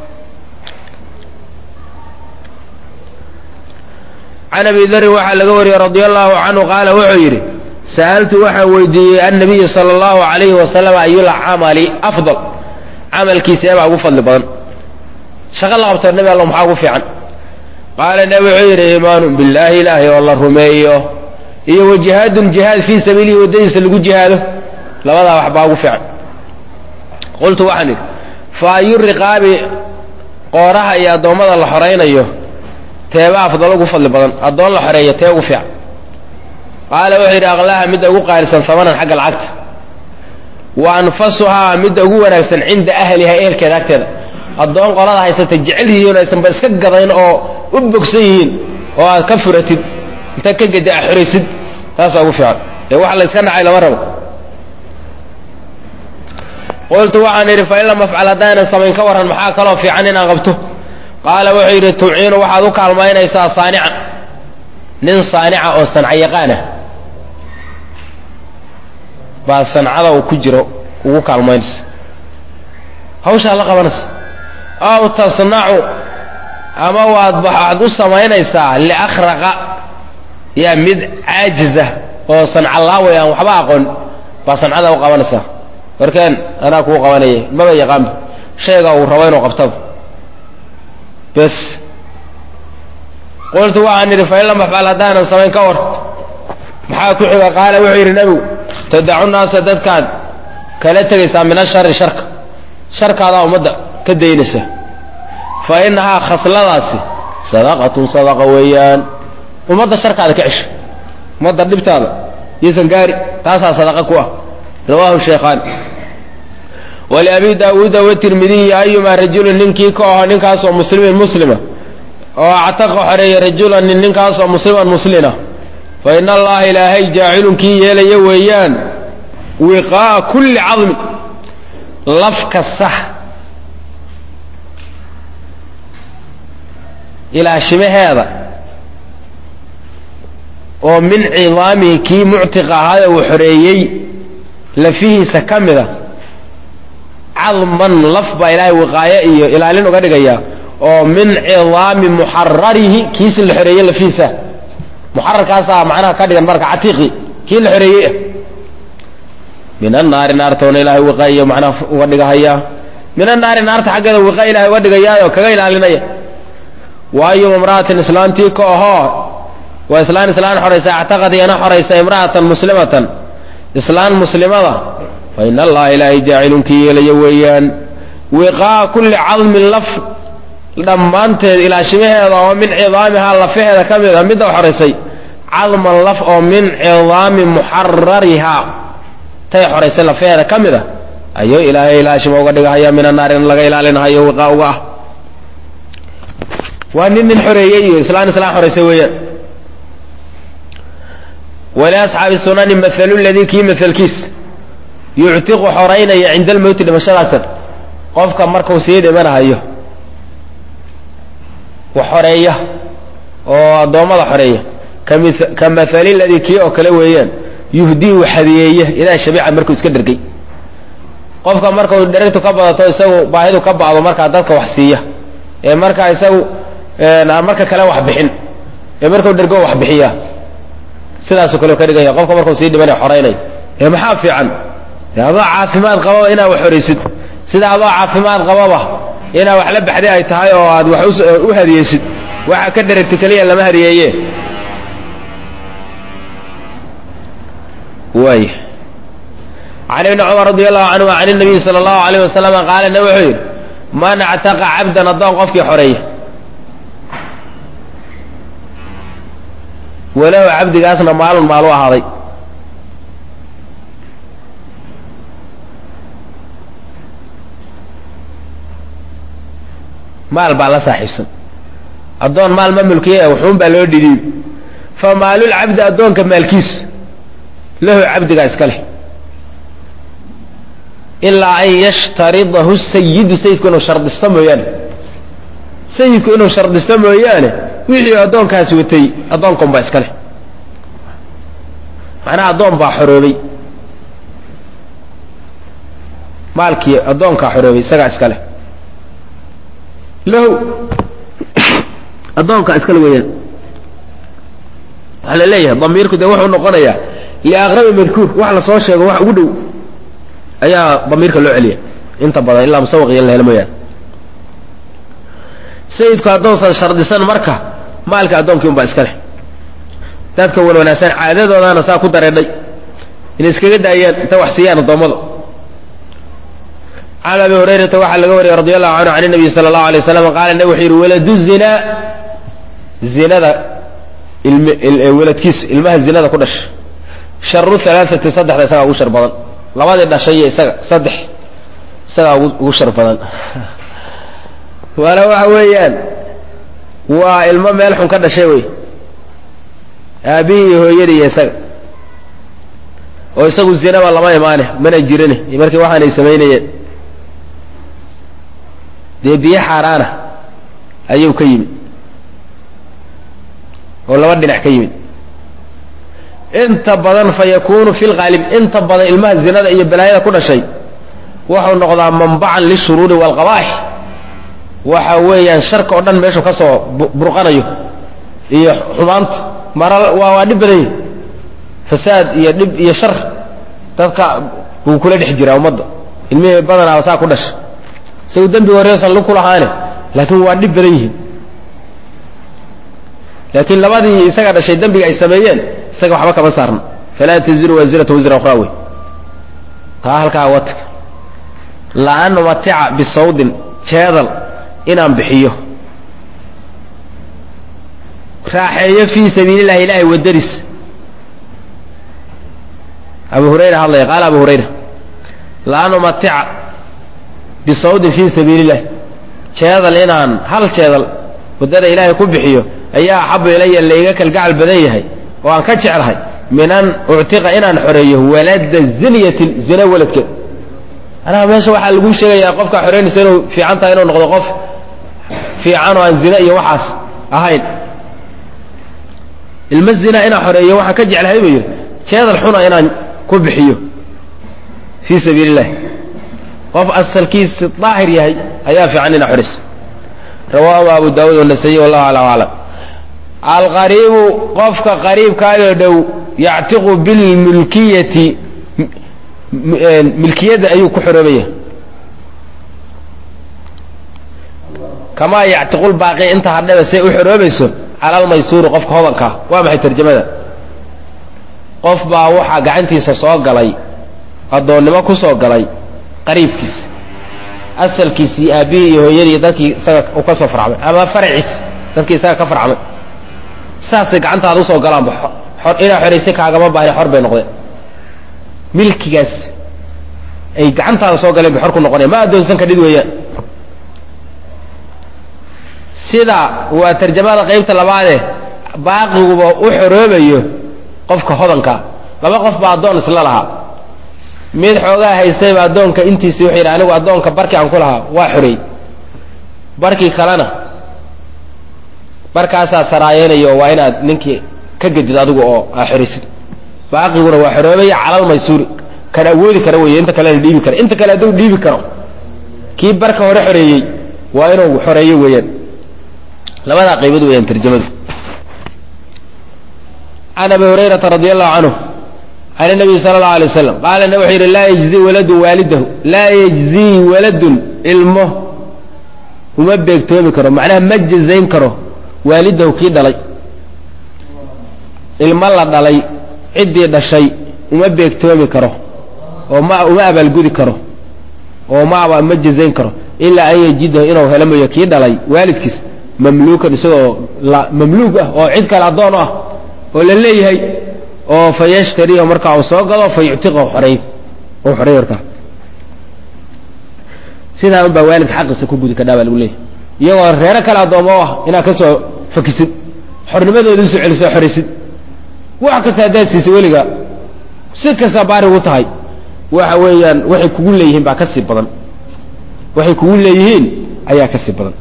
can abi darin waxaa laga wariyey radia allahu canhu qaala wuxuu yidhi sa'altu waxaan weydiiyey annabiya sala allahu alayhi wasalam ayul camali afdal camalkiisa eebaa ugu fadli badan shaqo la qabto nebi alla maxaa ugu fiican qaala nebi wuxuu yidhi iimaanu billaahi ilaahay oo la rumeeyo iyo wa jihaadun jihaad fii sabiilihi waddadiisa lagu jihaado labadaa wax baa ugu fiican qultu waxaan idhi fa ayu riqaabi qooraha iyo addoommada la xoraynayo teeba afdal ugu fadli badan addoon la xoreeyo tee ugu fiican qaala wuxuu yidhi aqlaaha midda ugu qaalisan hamanan xagga lacagta wa anfasuhaa midda ugu wanaagsan cinda ahliha ehelkeeda agteeda addoon qolada haysata jecel yihiin aysanba iska gadayn oo u bogsan yihiin oo aad ka furatid inta ka gedi a xoraysid taasaa ugu fiican ee wax la yska nacay lama rabo qultu waxaan idhi fa in lam afcal haddaanan samayn ka warran maxaa kaloo fiican inaan qabto qaala wuxuu yidhi tuciinu waxaad u kaalmaynaysaa saanican nin saanica oo sanca yaqaana baa sancada uu ku jiro ugu kaalmaynaysa hawshaa la qabanaysa aw tasnacu ama waad waxaad u samaynaysaa liakhraqa yaa mid caajiza oo sancalaaway aan waxba aqoon baa sancada u qabanaysaa warkeen anaa kuu qabanaya maba yaqaanba shayga uu rabo inuu qabtaba bes qultu waxaan idhi fain lam afcal haddaanan samayn ka war maxaa ku xiga qaala wuxuu yidhi nebigu tadacu naasa dadkaad kala tegaysaa min ashari sharka sharkaadaa ummadda ka daynaysa fa inahaa khasladaasi sadaqatun sadaqa weeyaan ummadda sharkaada ka cesho ummadda dhibtaada yaysan gaari taasaa sadaqa ku ah rawaahu sheekhaan waliabi daawuuda watirmidiyi ayumaa rajulin ninkii ka aho ninkaasoo muslimin muslima oo actaqa xoreeya rajulan nin ninkaasoo musliman muslina fa ina allaha ilaahay jaacilun kii yeelaya weeyaan wiqaa'a kulli cadmin laf kasta ilaashimaheeda oo min cidaamihi kii muctiqa ahaayee uu xoreeyey lafihiisa ka mida cadman laf baa ilaahay wiqaayo iyo ilaalin uga dhigaya oo min cidaami muxararihi kiisi la xoreeyey lafihiisa muxararkaasaa macnaha ka dhigan marka catiiqi kii la xoreeyey ah min annaari naartoona ilaahay wiqaayo macnaha uga dhigahaya min annaari naarta xaggeeda wiqa ilahay uga dhigayaayo kaga ilaalinaya waayo imra'atin islaantii ka ahoo waa islaan islaan xoraysa actaqad iyana xoraysa imra'atan muslimatan islaan muslimada fa ina allaha ilaahay jaacilun kii yeelaya weeyaan wiqaa'a kulli cadmin laf dhammaanteed ilaashimaheeda oo min cidaamihaa lafaheeda ka mid a midda xoraysay cadman laf oo min cidaami muxararihaa tay xoraysay lafaheeda ka mid a ayuu ilaahay ilaashima uga dhigahaya min annaari in laga ilaalinahayo wiqaa uga ah waa nin nin xoreeyey iyo islaan islaan xoraysay weeyaan waliasxaabi sunani maalu ladii kii maalkiis yuctiqu xoraynaya cinda almowti dhimashada agtan qofka markuu sii dhimanahayo wax xoreeya oo addoommada xoreeya ka maali ladii kii oo kale weeyaan yuhdii u hadiyeeya idaa shabica markuu iska dhergay qofka markau dheragtu ka badato isagu baahidu ka bacdo markaa dadka wax siiya ee markaa isagu marka kale wax bixin ee markau dhergo wax bixiya sidaasoo kale ka dhigaya qofka markuu sii dhimanaya xoraynaya ee maxaa fiican adoo caafimaad qababa inaad wax horaysid sida adoo caafimaad qababa inaad wax la baxday ay tahay oo aad wax u hadiyeysid waxa ka dheragta keliya lama hadiyeeye waay can ibni cumar radi allahu canhu can inabiyi sala allahu alayh wasalama qaala nabi wuxuu yidhi man actaqa cabdan addoon qofkii xoreeya walow cabdigaasna maalun maalu ahaaday maal baa la saaxiibsan addoon maal ma mulkiye wuxuun baa loo dhidhiibi fa maalulcabdi addoonka maalkiis lahu cabdigaa iska leh ilaa an yashtaridahu sayidu sayidku inuu shardisto mooyaane sayidku inuu shardisto mooyaane wixii addoonkaasi watay addoonkan baa iska leh macnaha addoon baa xoroobay maalkii addoonkaa xoroobay isagaa iska leh lahu addoonkaa iskale weeyaan waxaa la leeyahay damiirku dee wuxuu noqonayaa liaqrabi madkuur wax la soo sheego wax ugu dhow ayaa damiirka loo celiya inta badan ilaa musawaq iyo la helo mooyaane sayidku addoonsan shardisan marka maalka addoonkii un baa iska leh dadka wan wanaagsan caadadoodaana saa ku dareedhay inay iskaga daayaan intay wax siiyaan addoommada can abi hurayrata waxaa laga wariyey radi allahu canhu can nabiy sala allahu alay waslam qaala nabi wuxuu yidhi waladu zinaa zinada weladkiisa ilmaha zinada ku dhasha sharu alaaati saddexda isagaa ugu shar badan labadii dhashay iyo isaga saddex isagaa ugu shar badan waana waxa weeyaan waa ilmo meel xun ka dhashay wey aabihii iyo hooyadii iyo isaga oo isagu zinaba lama imaane mana jirine markii waxaanay samaynayeen dee biyo xaaraana ayuu ka yimid oo laba dhinac ka yimid inta badan fa yakunu fi lqaalib inta badan ilmaha zinada iyo balaayada ku dhashay wuxuu noqdaa manbacan lishuruuri waalqabaaix waxa weeyaan sharka oo dhan meeshu ka soo burqanayo iyo xumaanta mara waa waa dhib badan yahi fasaad iyo dhib iyo shar dadka buu kula dhex jiraa ummadda ilmihii badanaa saa ku dhasha isagu dembiga horeesan lu kulahaane laakiin waa dhib badan yihiin laakiin labadii isaga dhashay dembiga ay sameeyeen isaga waxba kama saarna falaa taziru waasirata wasra ukhraa wey taa halkaa watag la-an umatica bisawdin jeedal inaan bixiyo raaxeeyo fii sabiili llahi ilaahay wadadiis abu hurayra hadlaya qaala abu hurayra la-an umatica bisawdin fii sabiili illahi jeedal inaan hal jeedal waddada ilaahay ku bixiyo ayaa axabu ilaya laiga kalgacal badan yahay oo aan ka jeclahay min an uctiqa inaan xoreeyo walada zinyatin zina waladkeed anaa meesha waxaa lagu sheegayaa qofkaa xoreynaysa inuu fiican tahay inuu noqdo qof fiican oo aan zina iyo waxaas ahayn ilma zina inaan xoreeyo waxaan ka jeclahay buu yidhi jeedal xuna inaan ku bixiyo fii sabiili illahi qof asalkiisi daahir yahay ayaa fiican inaa xoreyso rawaahu abu daawuud wanasayi wallahu alam aclam alqariibu qofka qariibkaayoo dhow yactiqu bilmulkiyati milkiyadda ayuu ku xoroobaya kamaa yactiqu lbaaqi inta hadhaba say u xoroobayso cala almaysuuri qofka hodankaa waa maxay tarjamada qof baa waxaa gacantiisa soo galay addoonnimo ku soo galay qariibkiis asalkiisii aabbihii iyo hooyadii dadkii isaga u ka soo farcmay ama faraciis dadkii isaga ka farcmay saasay gacantaada usoo galaanba inaa xoraysay kaagama baahni xor bay noqdeen milkigaas ay gacantaada soo galeen bay xor ku noqonaya ma addoonsan kadhid weeyaan sida waa tarjamada qaybta labaadee baaqiguba u xoroobayo qofka hodankaa laba qof baa addoon isla lahaa mid xoogaa haystayba addoonka intiisi wuxuu yidhi anigu addoonka barkii aan ku lahaa waa xoreey barkii kalena barkaasaa saraayeynaya oo waa inaad ninkii ka gedid adigu oo aa xoraysid baaqiguna waa xoroobaya calal maysuuri kan awoodi kara wey inta kalena dhiibi kara inta kale hadduu dhiibi karo kii barka hore xoreeyey waa inuu xoreeyo weeyaan labadaa qaybood weeyaan tarjamadu can abi hurayrata radi allahu canhu can nabiyi sala allahu alay waslam qaala na wuxuu yidhi laa yajzii waladun waalidahu laa yajzii waladun ilmo uma beegtoomi karo macnaha ma jazayn karo waalidahu kii dhalay ilmo la dhalay ciddii dhashay uma beegtoomi karo oo ma uma abaalgudi karo oo ma ma jazayn karo ilaa an yajidahu inuu helo mooyo kii dhalay waalidkiis mamluukan isagoo mamluug ah oo cid kale addoon ah oo la leeyahay oo fa yashtariihu markaa uu soo gado fa yuctiqahu xoreey u xoreey markaa sidaa un baa waalidka xaqiisa ku gudi kadhaa baa lagu leeyahay iyagoo reero kale addoomo ah inaad ka soo fakisid xornimadooda usoo celiso xoraysid wax kasta haddaad siisay weliga si kasta baari ugu tahay waxa weeyaan waxay kugu leeyihiin baa ka sii badan waxay kugu leeyihiin ayaa ka sii badan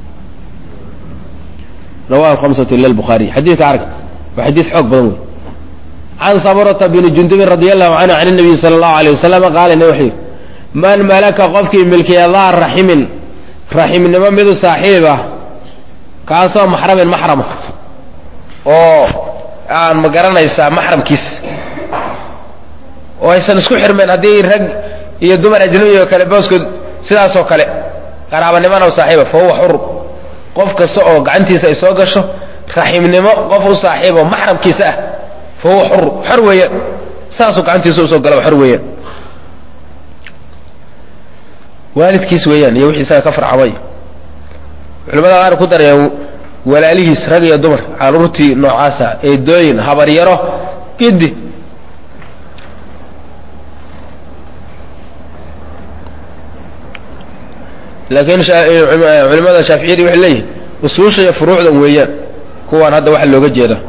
rawahu hamsatu ila lbukhaariy xadiidka arg waa xadiid xoog badan wey can sabrata bni jundubin radi allahu canhu can nabiyi sala allahu alay wasalam qaala ne wuxuu yidhi man malaka qofkii milkiya daa raximin raximnimo midu saaxiib ah kaasoo maxramin maxrama oo aan ma garanaysaa maxramkiisa oo aysan isku xirmeen haddii rag iyo dumar ajnabi oo kale booskood sidaasoo kale qaraabanimona u saaxiiba fa huwa xur qof kasta oo gacantiisa ay soo gasho raximnimo qof u saaxiibo maxramkiisa ah fa huwa xur xor weeyaan saasuu gacantiisa usoo galaba xor weeyaan waalidkiis weeyaan iyo wixii isaga ka farcamay culimada qaar ku darayaan walaalihiis rag iyo dumar caruurtii noocaasa eedooyin habaryaro gidi laakiin culimada shaaficiyadii waxay leeyihin usuusha iyo furuucdan weeyaan kuwaan hadda waxa looga jeeda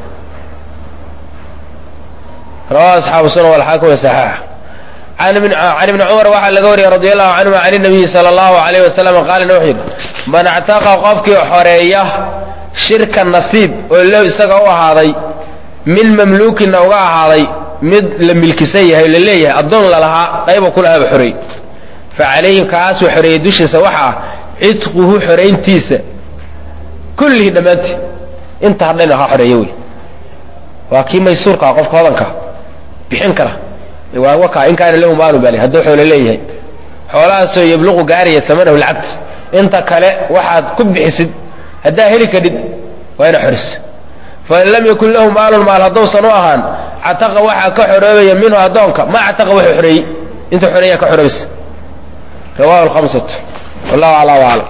rawahu asxaabu sunan walxaakim saxaax can ibni cumar waxaa laga wariyey radi allahu canhuma can nabiyi sala allahu alayh wasalam qaalina wuxuu yidhi man actaqa qofkii xoreeya shirka nasiib oo low isaga u ahaaday min mamluukinna uga ahaaday mid la milkisan yahay la leeyahay addoon lalahaa qayba ku lahaaba xoreey fa calayhi kaasuu xoreeyey dushiisa waxa ah cidquhu xorayntiisa kullihi dhammaantii inta hadhayna ha xoreeyo wey waa kii maysuurkaa qofka hodanka bixin kara waa wakaa in kaana lahu maalu bali hadduu xoolo leeyahay xoolahaasoo yabluqu gaaraya amanahu lacagtis inta kale waxaad ku bixisid haddaa heli kadhid waa ina xorisa fain lam yakun lahu maalun maal hadduusan u ahaan cataqa waxaa ka xoroobaya minhu addoonka ma cataqa wuxuu xoreeyey inta xoreeyaa ka xoroobaysa rawahu lhamsatu wallahu aclam aclam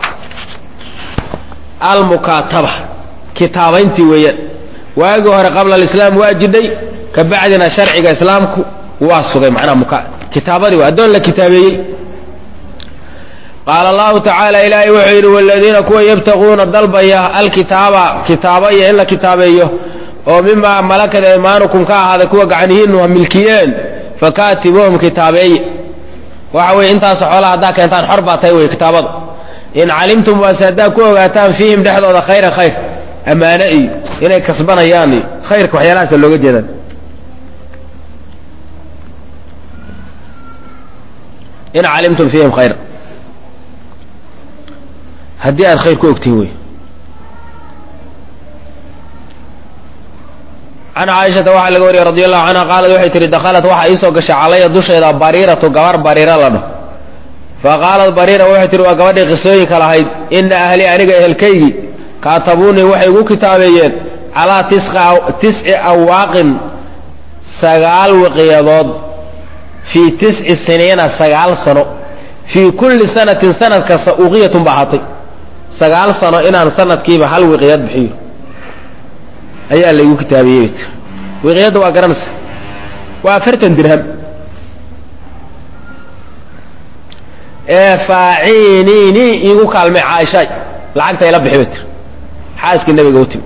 almukaataba kitaabayntii weeyaan waagii hore qabla alislaam waa jidhay ka bacdina sharciga islaamku waa sugay macnaha muka kitaabadii waa addoon la kitaabeeyey qaala allahu tacaala ilaahay wuxuu yidhi waladiina kuwa yabtaquuna dalbaya alkitaaba kitaaba iyo in la kitaabeeyo oo mimaa malakad aymaanukum ka ahaaday kuwa gacanihiinu ha milkiyeen fakaatibuuhum kitaabeeye waxa weye intaas xoolaha haddaa keentaan xor baa tahay wey kitaabadu in calimtum waase haddaa ku ogaataan fiihim dhexdooda khayra khayr ammaane iyo inay kasbanayaan iyo khayrka waxyaalahaasa looga jeedaan in calimtum fiihim khayra haddii aad khayr ku ogtihin wey can caaishata waxaa laga wariyey radi allahu canha qaalat waxay tihi dakhalat waxaa iisoo gashay calaya dusheeda bariiratu gabar bariira la dho fa qaalat bariira waxay tihi waa gabadhii qisooyinka lahayd ina ahli aniga ehelkaygii kaatabuunii waxay igu kitaabeeyeen calaa tisci awaaqin sagaal wiqyadood fii tisci siniina sagaal sano fii kulli sanatin sanad kasta uqiyatun ba ahaatay sagaal sano inaan sanadkiiba hal wiqyad bixiyo ayaa laygu kitaabiyey wiqyadda waa garanaysa waa afartan dirham ee faaciiniini iigu kaalmay caaishaay lacagta ila bixi bay tir xaaskii nabiga u timi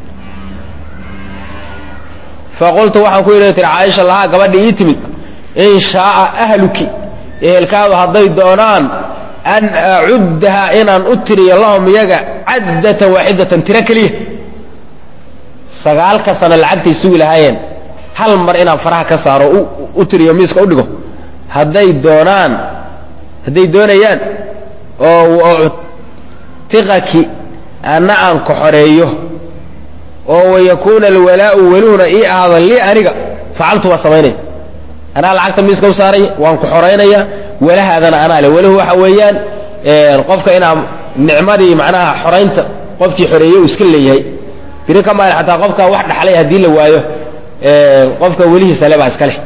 faqultu waxaan ku yidhi tir caaisha lahaa gabadhii ii timid in shaaa ahluki ehelkaadu hadday doonaan an acuddaha inaan u tiriyo lahum iyaga caddatan waaxidatan tiro keliya sagaalka sano lacagtay sugi lahaayeen hal mar inaan faraha ka saaro u tiriyo miiska u dhigo hadday doonaan hadday doonayaan oo tiqaki anna aan ka xoreeyo oo wayakuuna alwalaau weluhuna ii ahaada lii aniga facaltu waa samaynaya anaa lacagta miiska u saaray waan ku xoraynaya walahaadana anaa le weluhu waxa weeyaan qofka inaa nicmadii macnaha xoraynta qofkii xoreeyey uu iska leeyahay biri ka maali xataa qofka wax dhaxlay haddii la waayo qofka welihiisa le baa iska leh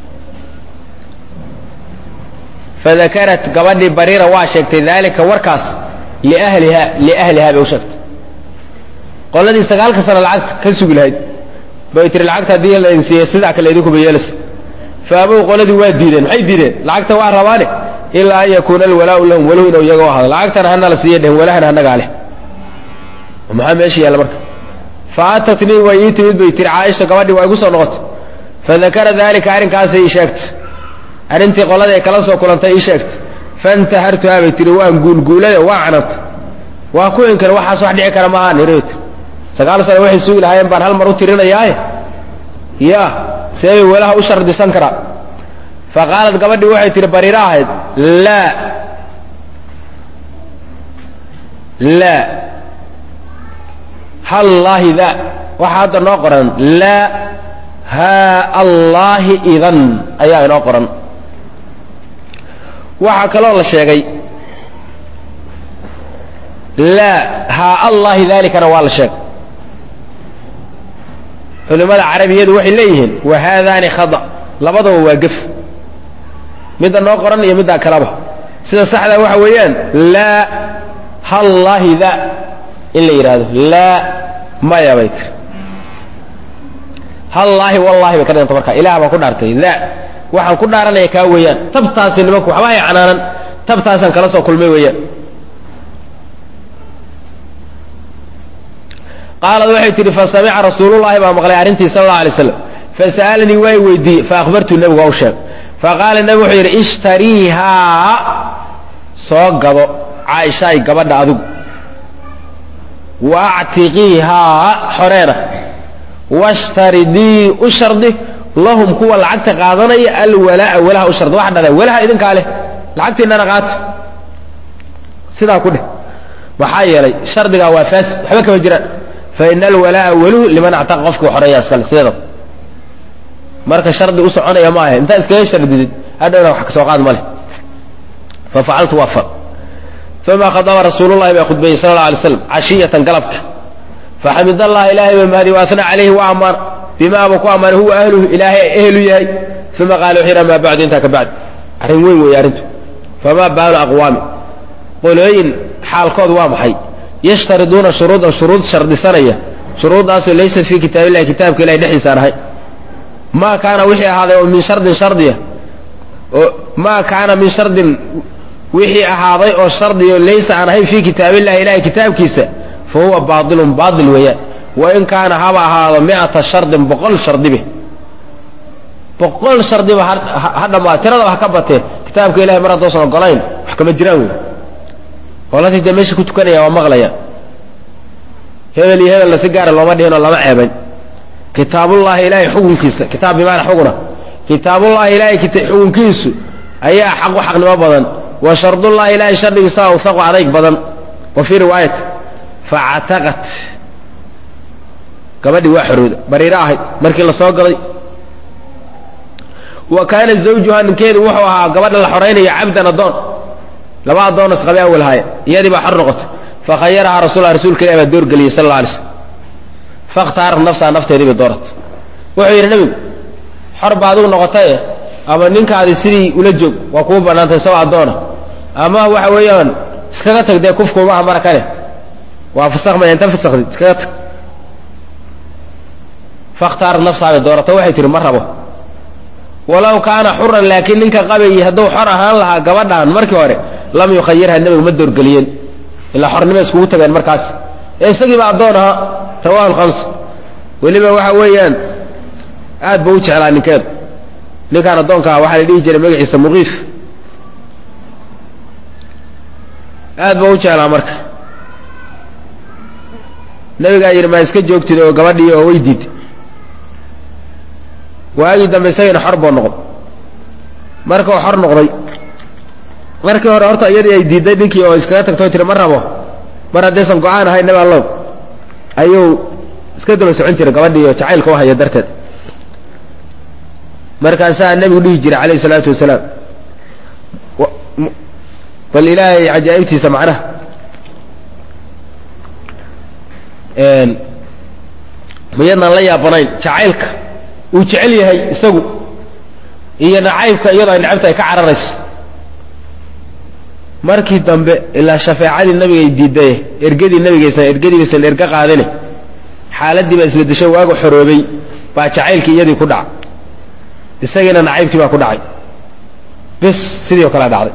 fadakarat gabadhii bariira waa sheegtay daalika warkaas liahliha liahlihaa bay u sheegtay qoladii sagaalka sano lacagta ka sugi lahayd bay tiri lacagta haddii laydin siiya sidaa kale idinkuba yeelaysa faabow qoladii waa diideen maxay diideen lacagta waa rabaane ilaa an yakuuna alwalaau lahum waluhu inuu iyaga u ahado lacagtana hana la siiya dhehen walahana hanagaa leh maxaa meesha yaalla marka faatatnii way ii timid bay tiri caaisha gabadhii waa igu soo noqotay fadakara daalika arrinkaasay ii sheegtay arrintii qoladii ay kala soo kulantay ii sheegtay faintahartuhaa bay tihi waan guulguulay waa canantay waa ku inkar waxaas wax dhici kara maahaan hirt sagaal sano waxay sugi lahaayeen baan hal mar u tirinayaaye ya seebay welaha u shardisan karaa fa qaalat gabadhii waxay tihi bariiro ahayd laa laa hallaahi da waxaa hadda noo qoran laa haa allaahi idan ayaa inoo qoran waxaa kaloo la sheegay laa haa allaahi dalikana waa la sheegay culimmada carabiyadu waxay leeyihiin wa haadaani khada labadaba waa gef midda noo qoran iyo middaa kaleba sida saxdaa waxa weeyaan laa hallaahi da in la yidhaahdo laa maya bay tiri hallaahi wallahi bay ka dhiganta marka ilaah baan ku dhaartay da waxaan ku dhaaranaya kaa weeyaan tabtaasi nimanku waxba hay canaanan tabtaasaan kala soo kulmay weeyaan qaalad waxay tihi fasamica rasuulullahi baa maqlay arrintii sal alla alay slam fasa'alanii waa weydiiyey faahbartu nebigu waa u sheeg faqaala nebigu wuxuu yidhi ishtariihaa soo gado caaishaay gabadha adigu wa actiqiihaa xoreena washtaridii u shardi lahum kuwa lacagta qaadanaya alwalaa'a walaha u shardi waxa dhada walaha idinkaa leh lacagtiinana qaata sidaa ku dheh maxaa yeelay shardigaa waa faasid waxba kama jiraan fa ina alwalaa'a weluhu liman actaqa qofkii xoreeya iskale sideedaba marka shardi u soconaya ma ahe intaa iskaga shardidid hadhowna wax kasoo qaad ma leh fa facaltu waa fal uma khadaba rasuulu llahi baa khudbeeyey sala alla alay slam cashiyatan galabka faxamid allah ilaahay ba mahadi waatna calayhi wa ammaana bimaaba ku ammaanay huwa ahluhu ilaahay ehlu yahay uma qaala wuxuu yidhi amaa bacdu intaa ka bacdi arrin weyn weeye arrintu famaa baalu aqwaami qolooyin xaalkood waa maxay yashtariduuna shuruudan shuruud shardisanaya shuruuddaasoo laysat fii kitaab illahi kitaabka ilahay dhexdiisaan ahay maa kaana wixii ahaaday oo min shardin shardiya oo maa kaana min shardin wixii ahaaday oo shardiyo laysa aan ahayn fii kitaabillahi ilahay kitaabkiisa fa huwa baailun baail weeyaan wain kaana haba ahaado miata shardin boqol shardibe boqol shardiba ha dhammaa tiradaba ha ka batee kitaabka ilahay mar haddoosan ogolayn wax kama jiraan wey qoladii dee meesha ku tukanaya waa maqlaya hebel iyo hebelna si gaara looma dhihinoo lama ceebayn kitaabullahi ilaahay xukunkiisa kitaab bimaana xuguna kitaabullahi ilaahay xukunkiisu ayaa xaqu xaqnimo badan wa shardullahi ilaahay shardigiisa awhaqu adayg badan wa fii riwaayat facataqat gabadhii waa xorooda bariiro ahayd markii la soo gaday wa kaana zawjuha ninkeedu wuxuu ahaa gabadha la xoraynaya cabdan addoon laba addoon isqabe awal haaya iyadii baa xor noqotay fakhayarahaa rasulla rasuulka ilahi baa doorgeliyey sal alla alay slam fakhtaarat nafsaha nafteedii bay dooratay wuxuu yidhi nebigu xor ba adigu noqotaye ama ninkaadi sidii ula joog waa kuu bannaantay isagoo addoona ama waxa weeyaan iskaga tag dee kufkuumaha mara kane waa fasakmaya inta fasakdi iskaga tag fakhtaarat nafsaha bay dooratay waxay tihi ma rabo walow kaana xuran laakiin ninka qabayii hadduu xor ahaan lahaa gabadhan markii hore lam yukhayirha nebigu ma doorgeliyeen ilaa xornimo iskugu tageen markaas ee isagiiba addoon ahaa rawahu lhamsa weliba waxa weeyaan aad ba u jeclaa ninkeedu ninkaan addoonkaa waxaa la dhihi jiray magaciisa muqiif aad ba u jeclaa marka nebigaa yidhi maa iska joogtid oo gabadhii oo way diid waagii dambe isagiina xor buu noqday markuu xor noqday markii hore horta iyadii ay diidday ninkii oo iskaga tagtoo tiri ma rabo mar haddaysan go-aan ahayn nabi allow ayuu iska daba socon jiray gabadhii oo jacaylka u haya darteed markaasaa nebigu dhihi jiray calayhi isalaatu wasalaam bal ilaahay cajaa'ibtiisa macnaha miyadnaan la yaabanayn jacaylka uu jecel yahay isagu iyo nacaybka iyadoo ay nacabta ay ka cararayso markii dambe ilaa shafeecadii nabigay diidaye ergadii nabigaysan ergadiibaysan erga qaadine xaaladii baa isla deshay waagu xoroobay baa jacaylkii iyadii ku dhacay isagiina nacaybkii baa ku dhacay bis sidii oo kale dhacday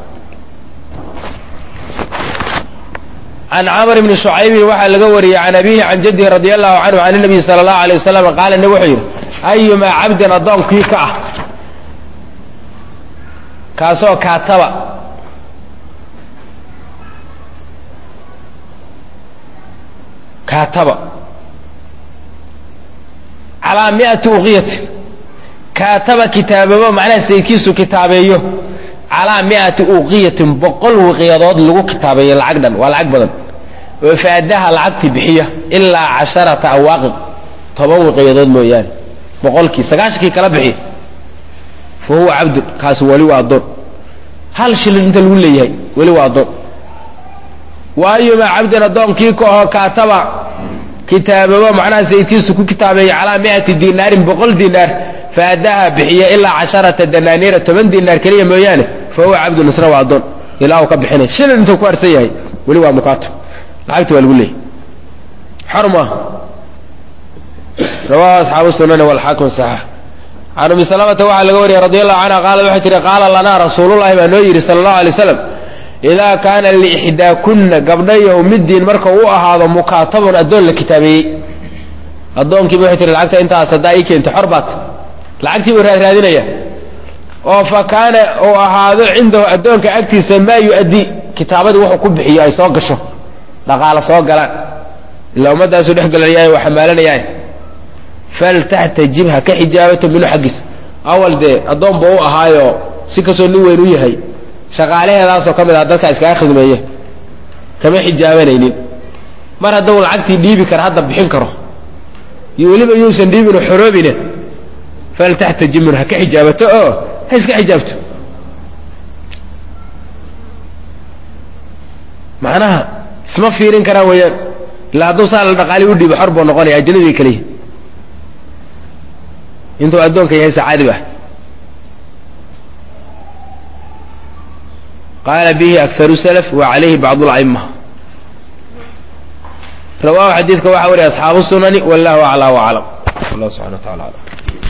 can camr bni shucaybin waxaa laga wariyey can abihi can jadihi radi allahu canhu can nabiyi sala allahu alay wasalam qaala nabig wuxuu yidhi ayumaa cabdin addoonkii ka ah kaasoo kaataba kaataba calaa miati uqiyatin kaataba kitaababo macnaha sayidkiisu kitaabeeyo calaa miati uqiyatin boqol wiqyadood lagu kitaabeeyo lacag dhan waa lacag badan oo faadaha lacagtii bixiya ilaa casharata awaaqib toban wiqyadood mooyaane boqolkii sagaashankii kala bixiya fa huwa cabdun kaasi weli waa addoon hal shilin inta lagu leeyahay weli waa addoon waayumaa cabdin addoonkii ka aho kaataba kitaababo macnaha sayidkiisu ku kitaabeeya calaa miati dinaarin boqol dinaar faadaha bixiya ilaa casharata danaaniira toban dinaar keliya mooyaane fa huwa cabdun isna waa addoon ilaa uu ka bixinay shilin intuu ku harsan yahay weli waa mukaatab lacagta waa lagu leeyahy xor maaha rawahu asxaabu sunani walxaakim saxiix can umi salamata waxaa laga wariyey radi allahu canha qaalad waxay tihi qaala lanaa rasuulullahi baa noo yidhi sala allahu alay waslam idaa kaana liixdaakunna gabdhayow middiin marka u ahaado mukaatabun addoon la kitaabeeyey addoonkiiba waxay tihi lacagta intaas haddaa ii keentay xor baat lacagtii buu raaraadinaya oo fa kaana uu ahaado cindahu addoonka agtiisa maa yu-addii kitaabadii wuxuu ku bixiyo ay soo gasho dhaqaalo soo galaan ilaa ummaddaasuu dhex galanayaaye waa xamaalanayaaye faltaxtajib ha ka xijaabato minhu xaggiisa awal dee addoon buu u ahaayo si kastoo nin weyn u yahay shaqaalaheedaasoo ka mid ah dadka iskaga khidmeeye kama xijaabanaynin mar haddau lacagtii dhiibi kara hadda bixin karo iyo weliba yuusan dhiibino xoroobine faltaxtaji minhu ha ka xijaabato oo ha iska xijaabto macnaha isma fiirin karaan weeyaan illa hadduu saa la dhaqaali u dhiibo xor buu noqonaya ajnabiga keliya intuu addoonka yahay sacaadib ah qaala bihi akharu salaf wa calayhi bacd la'ima rawahu xadiidka waxaa wariya asxaabu sunani wallahu aclaa waclam allah subxana wa tacala alam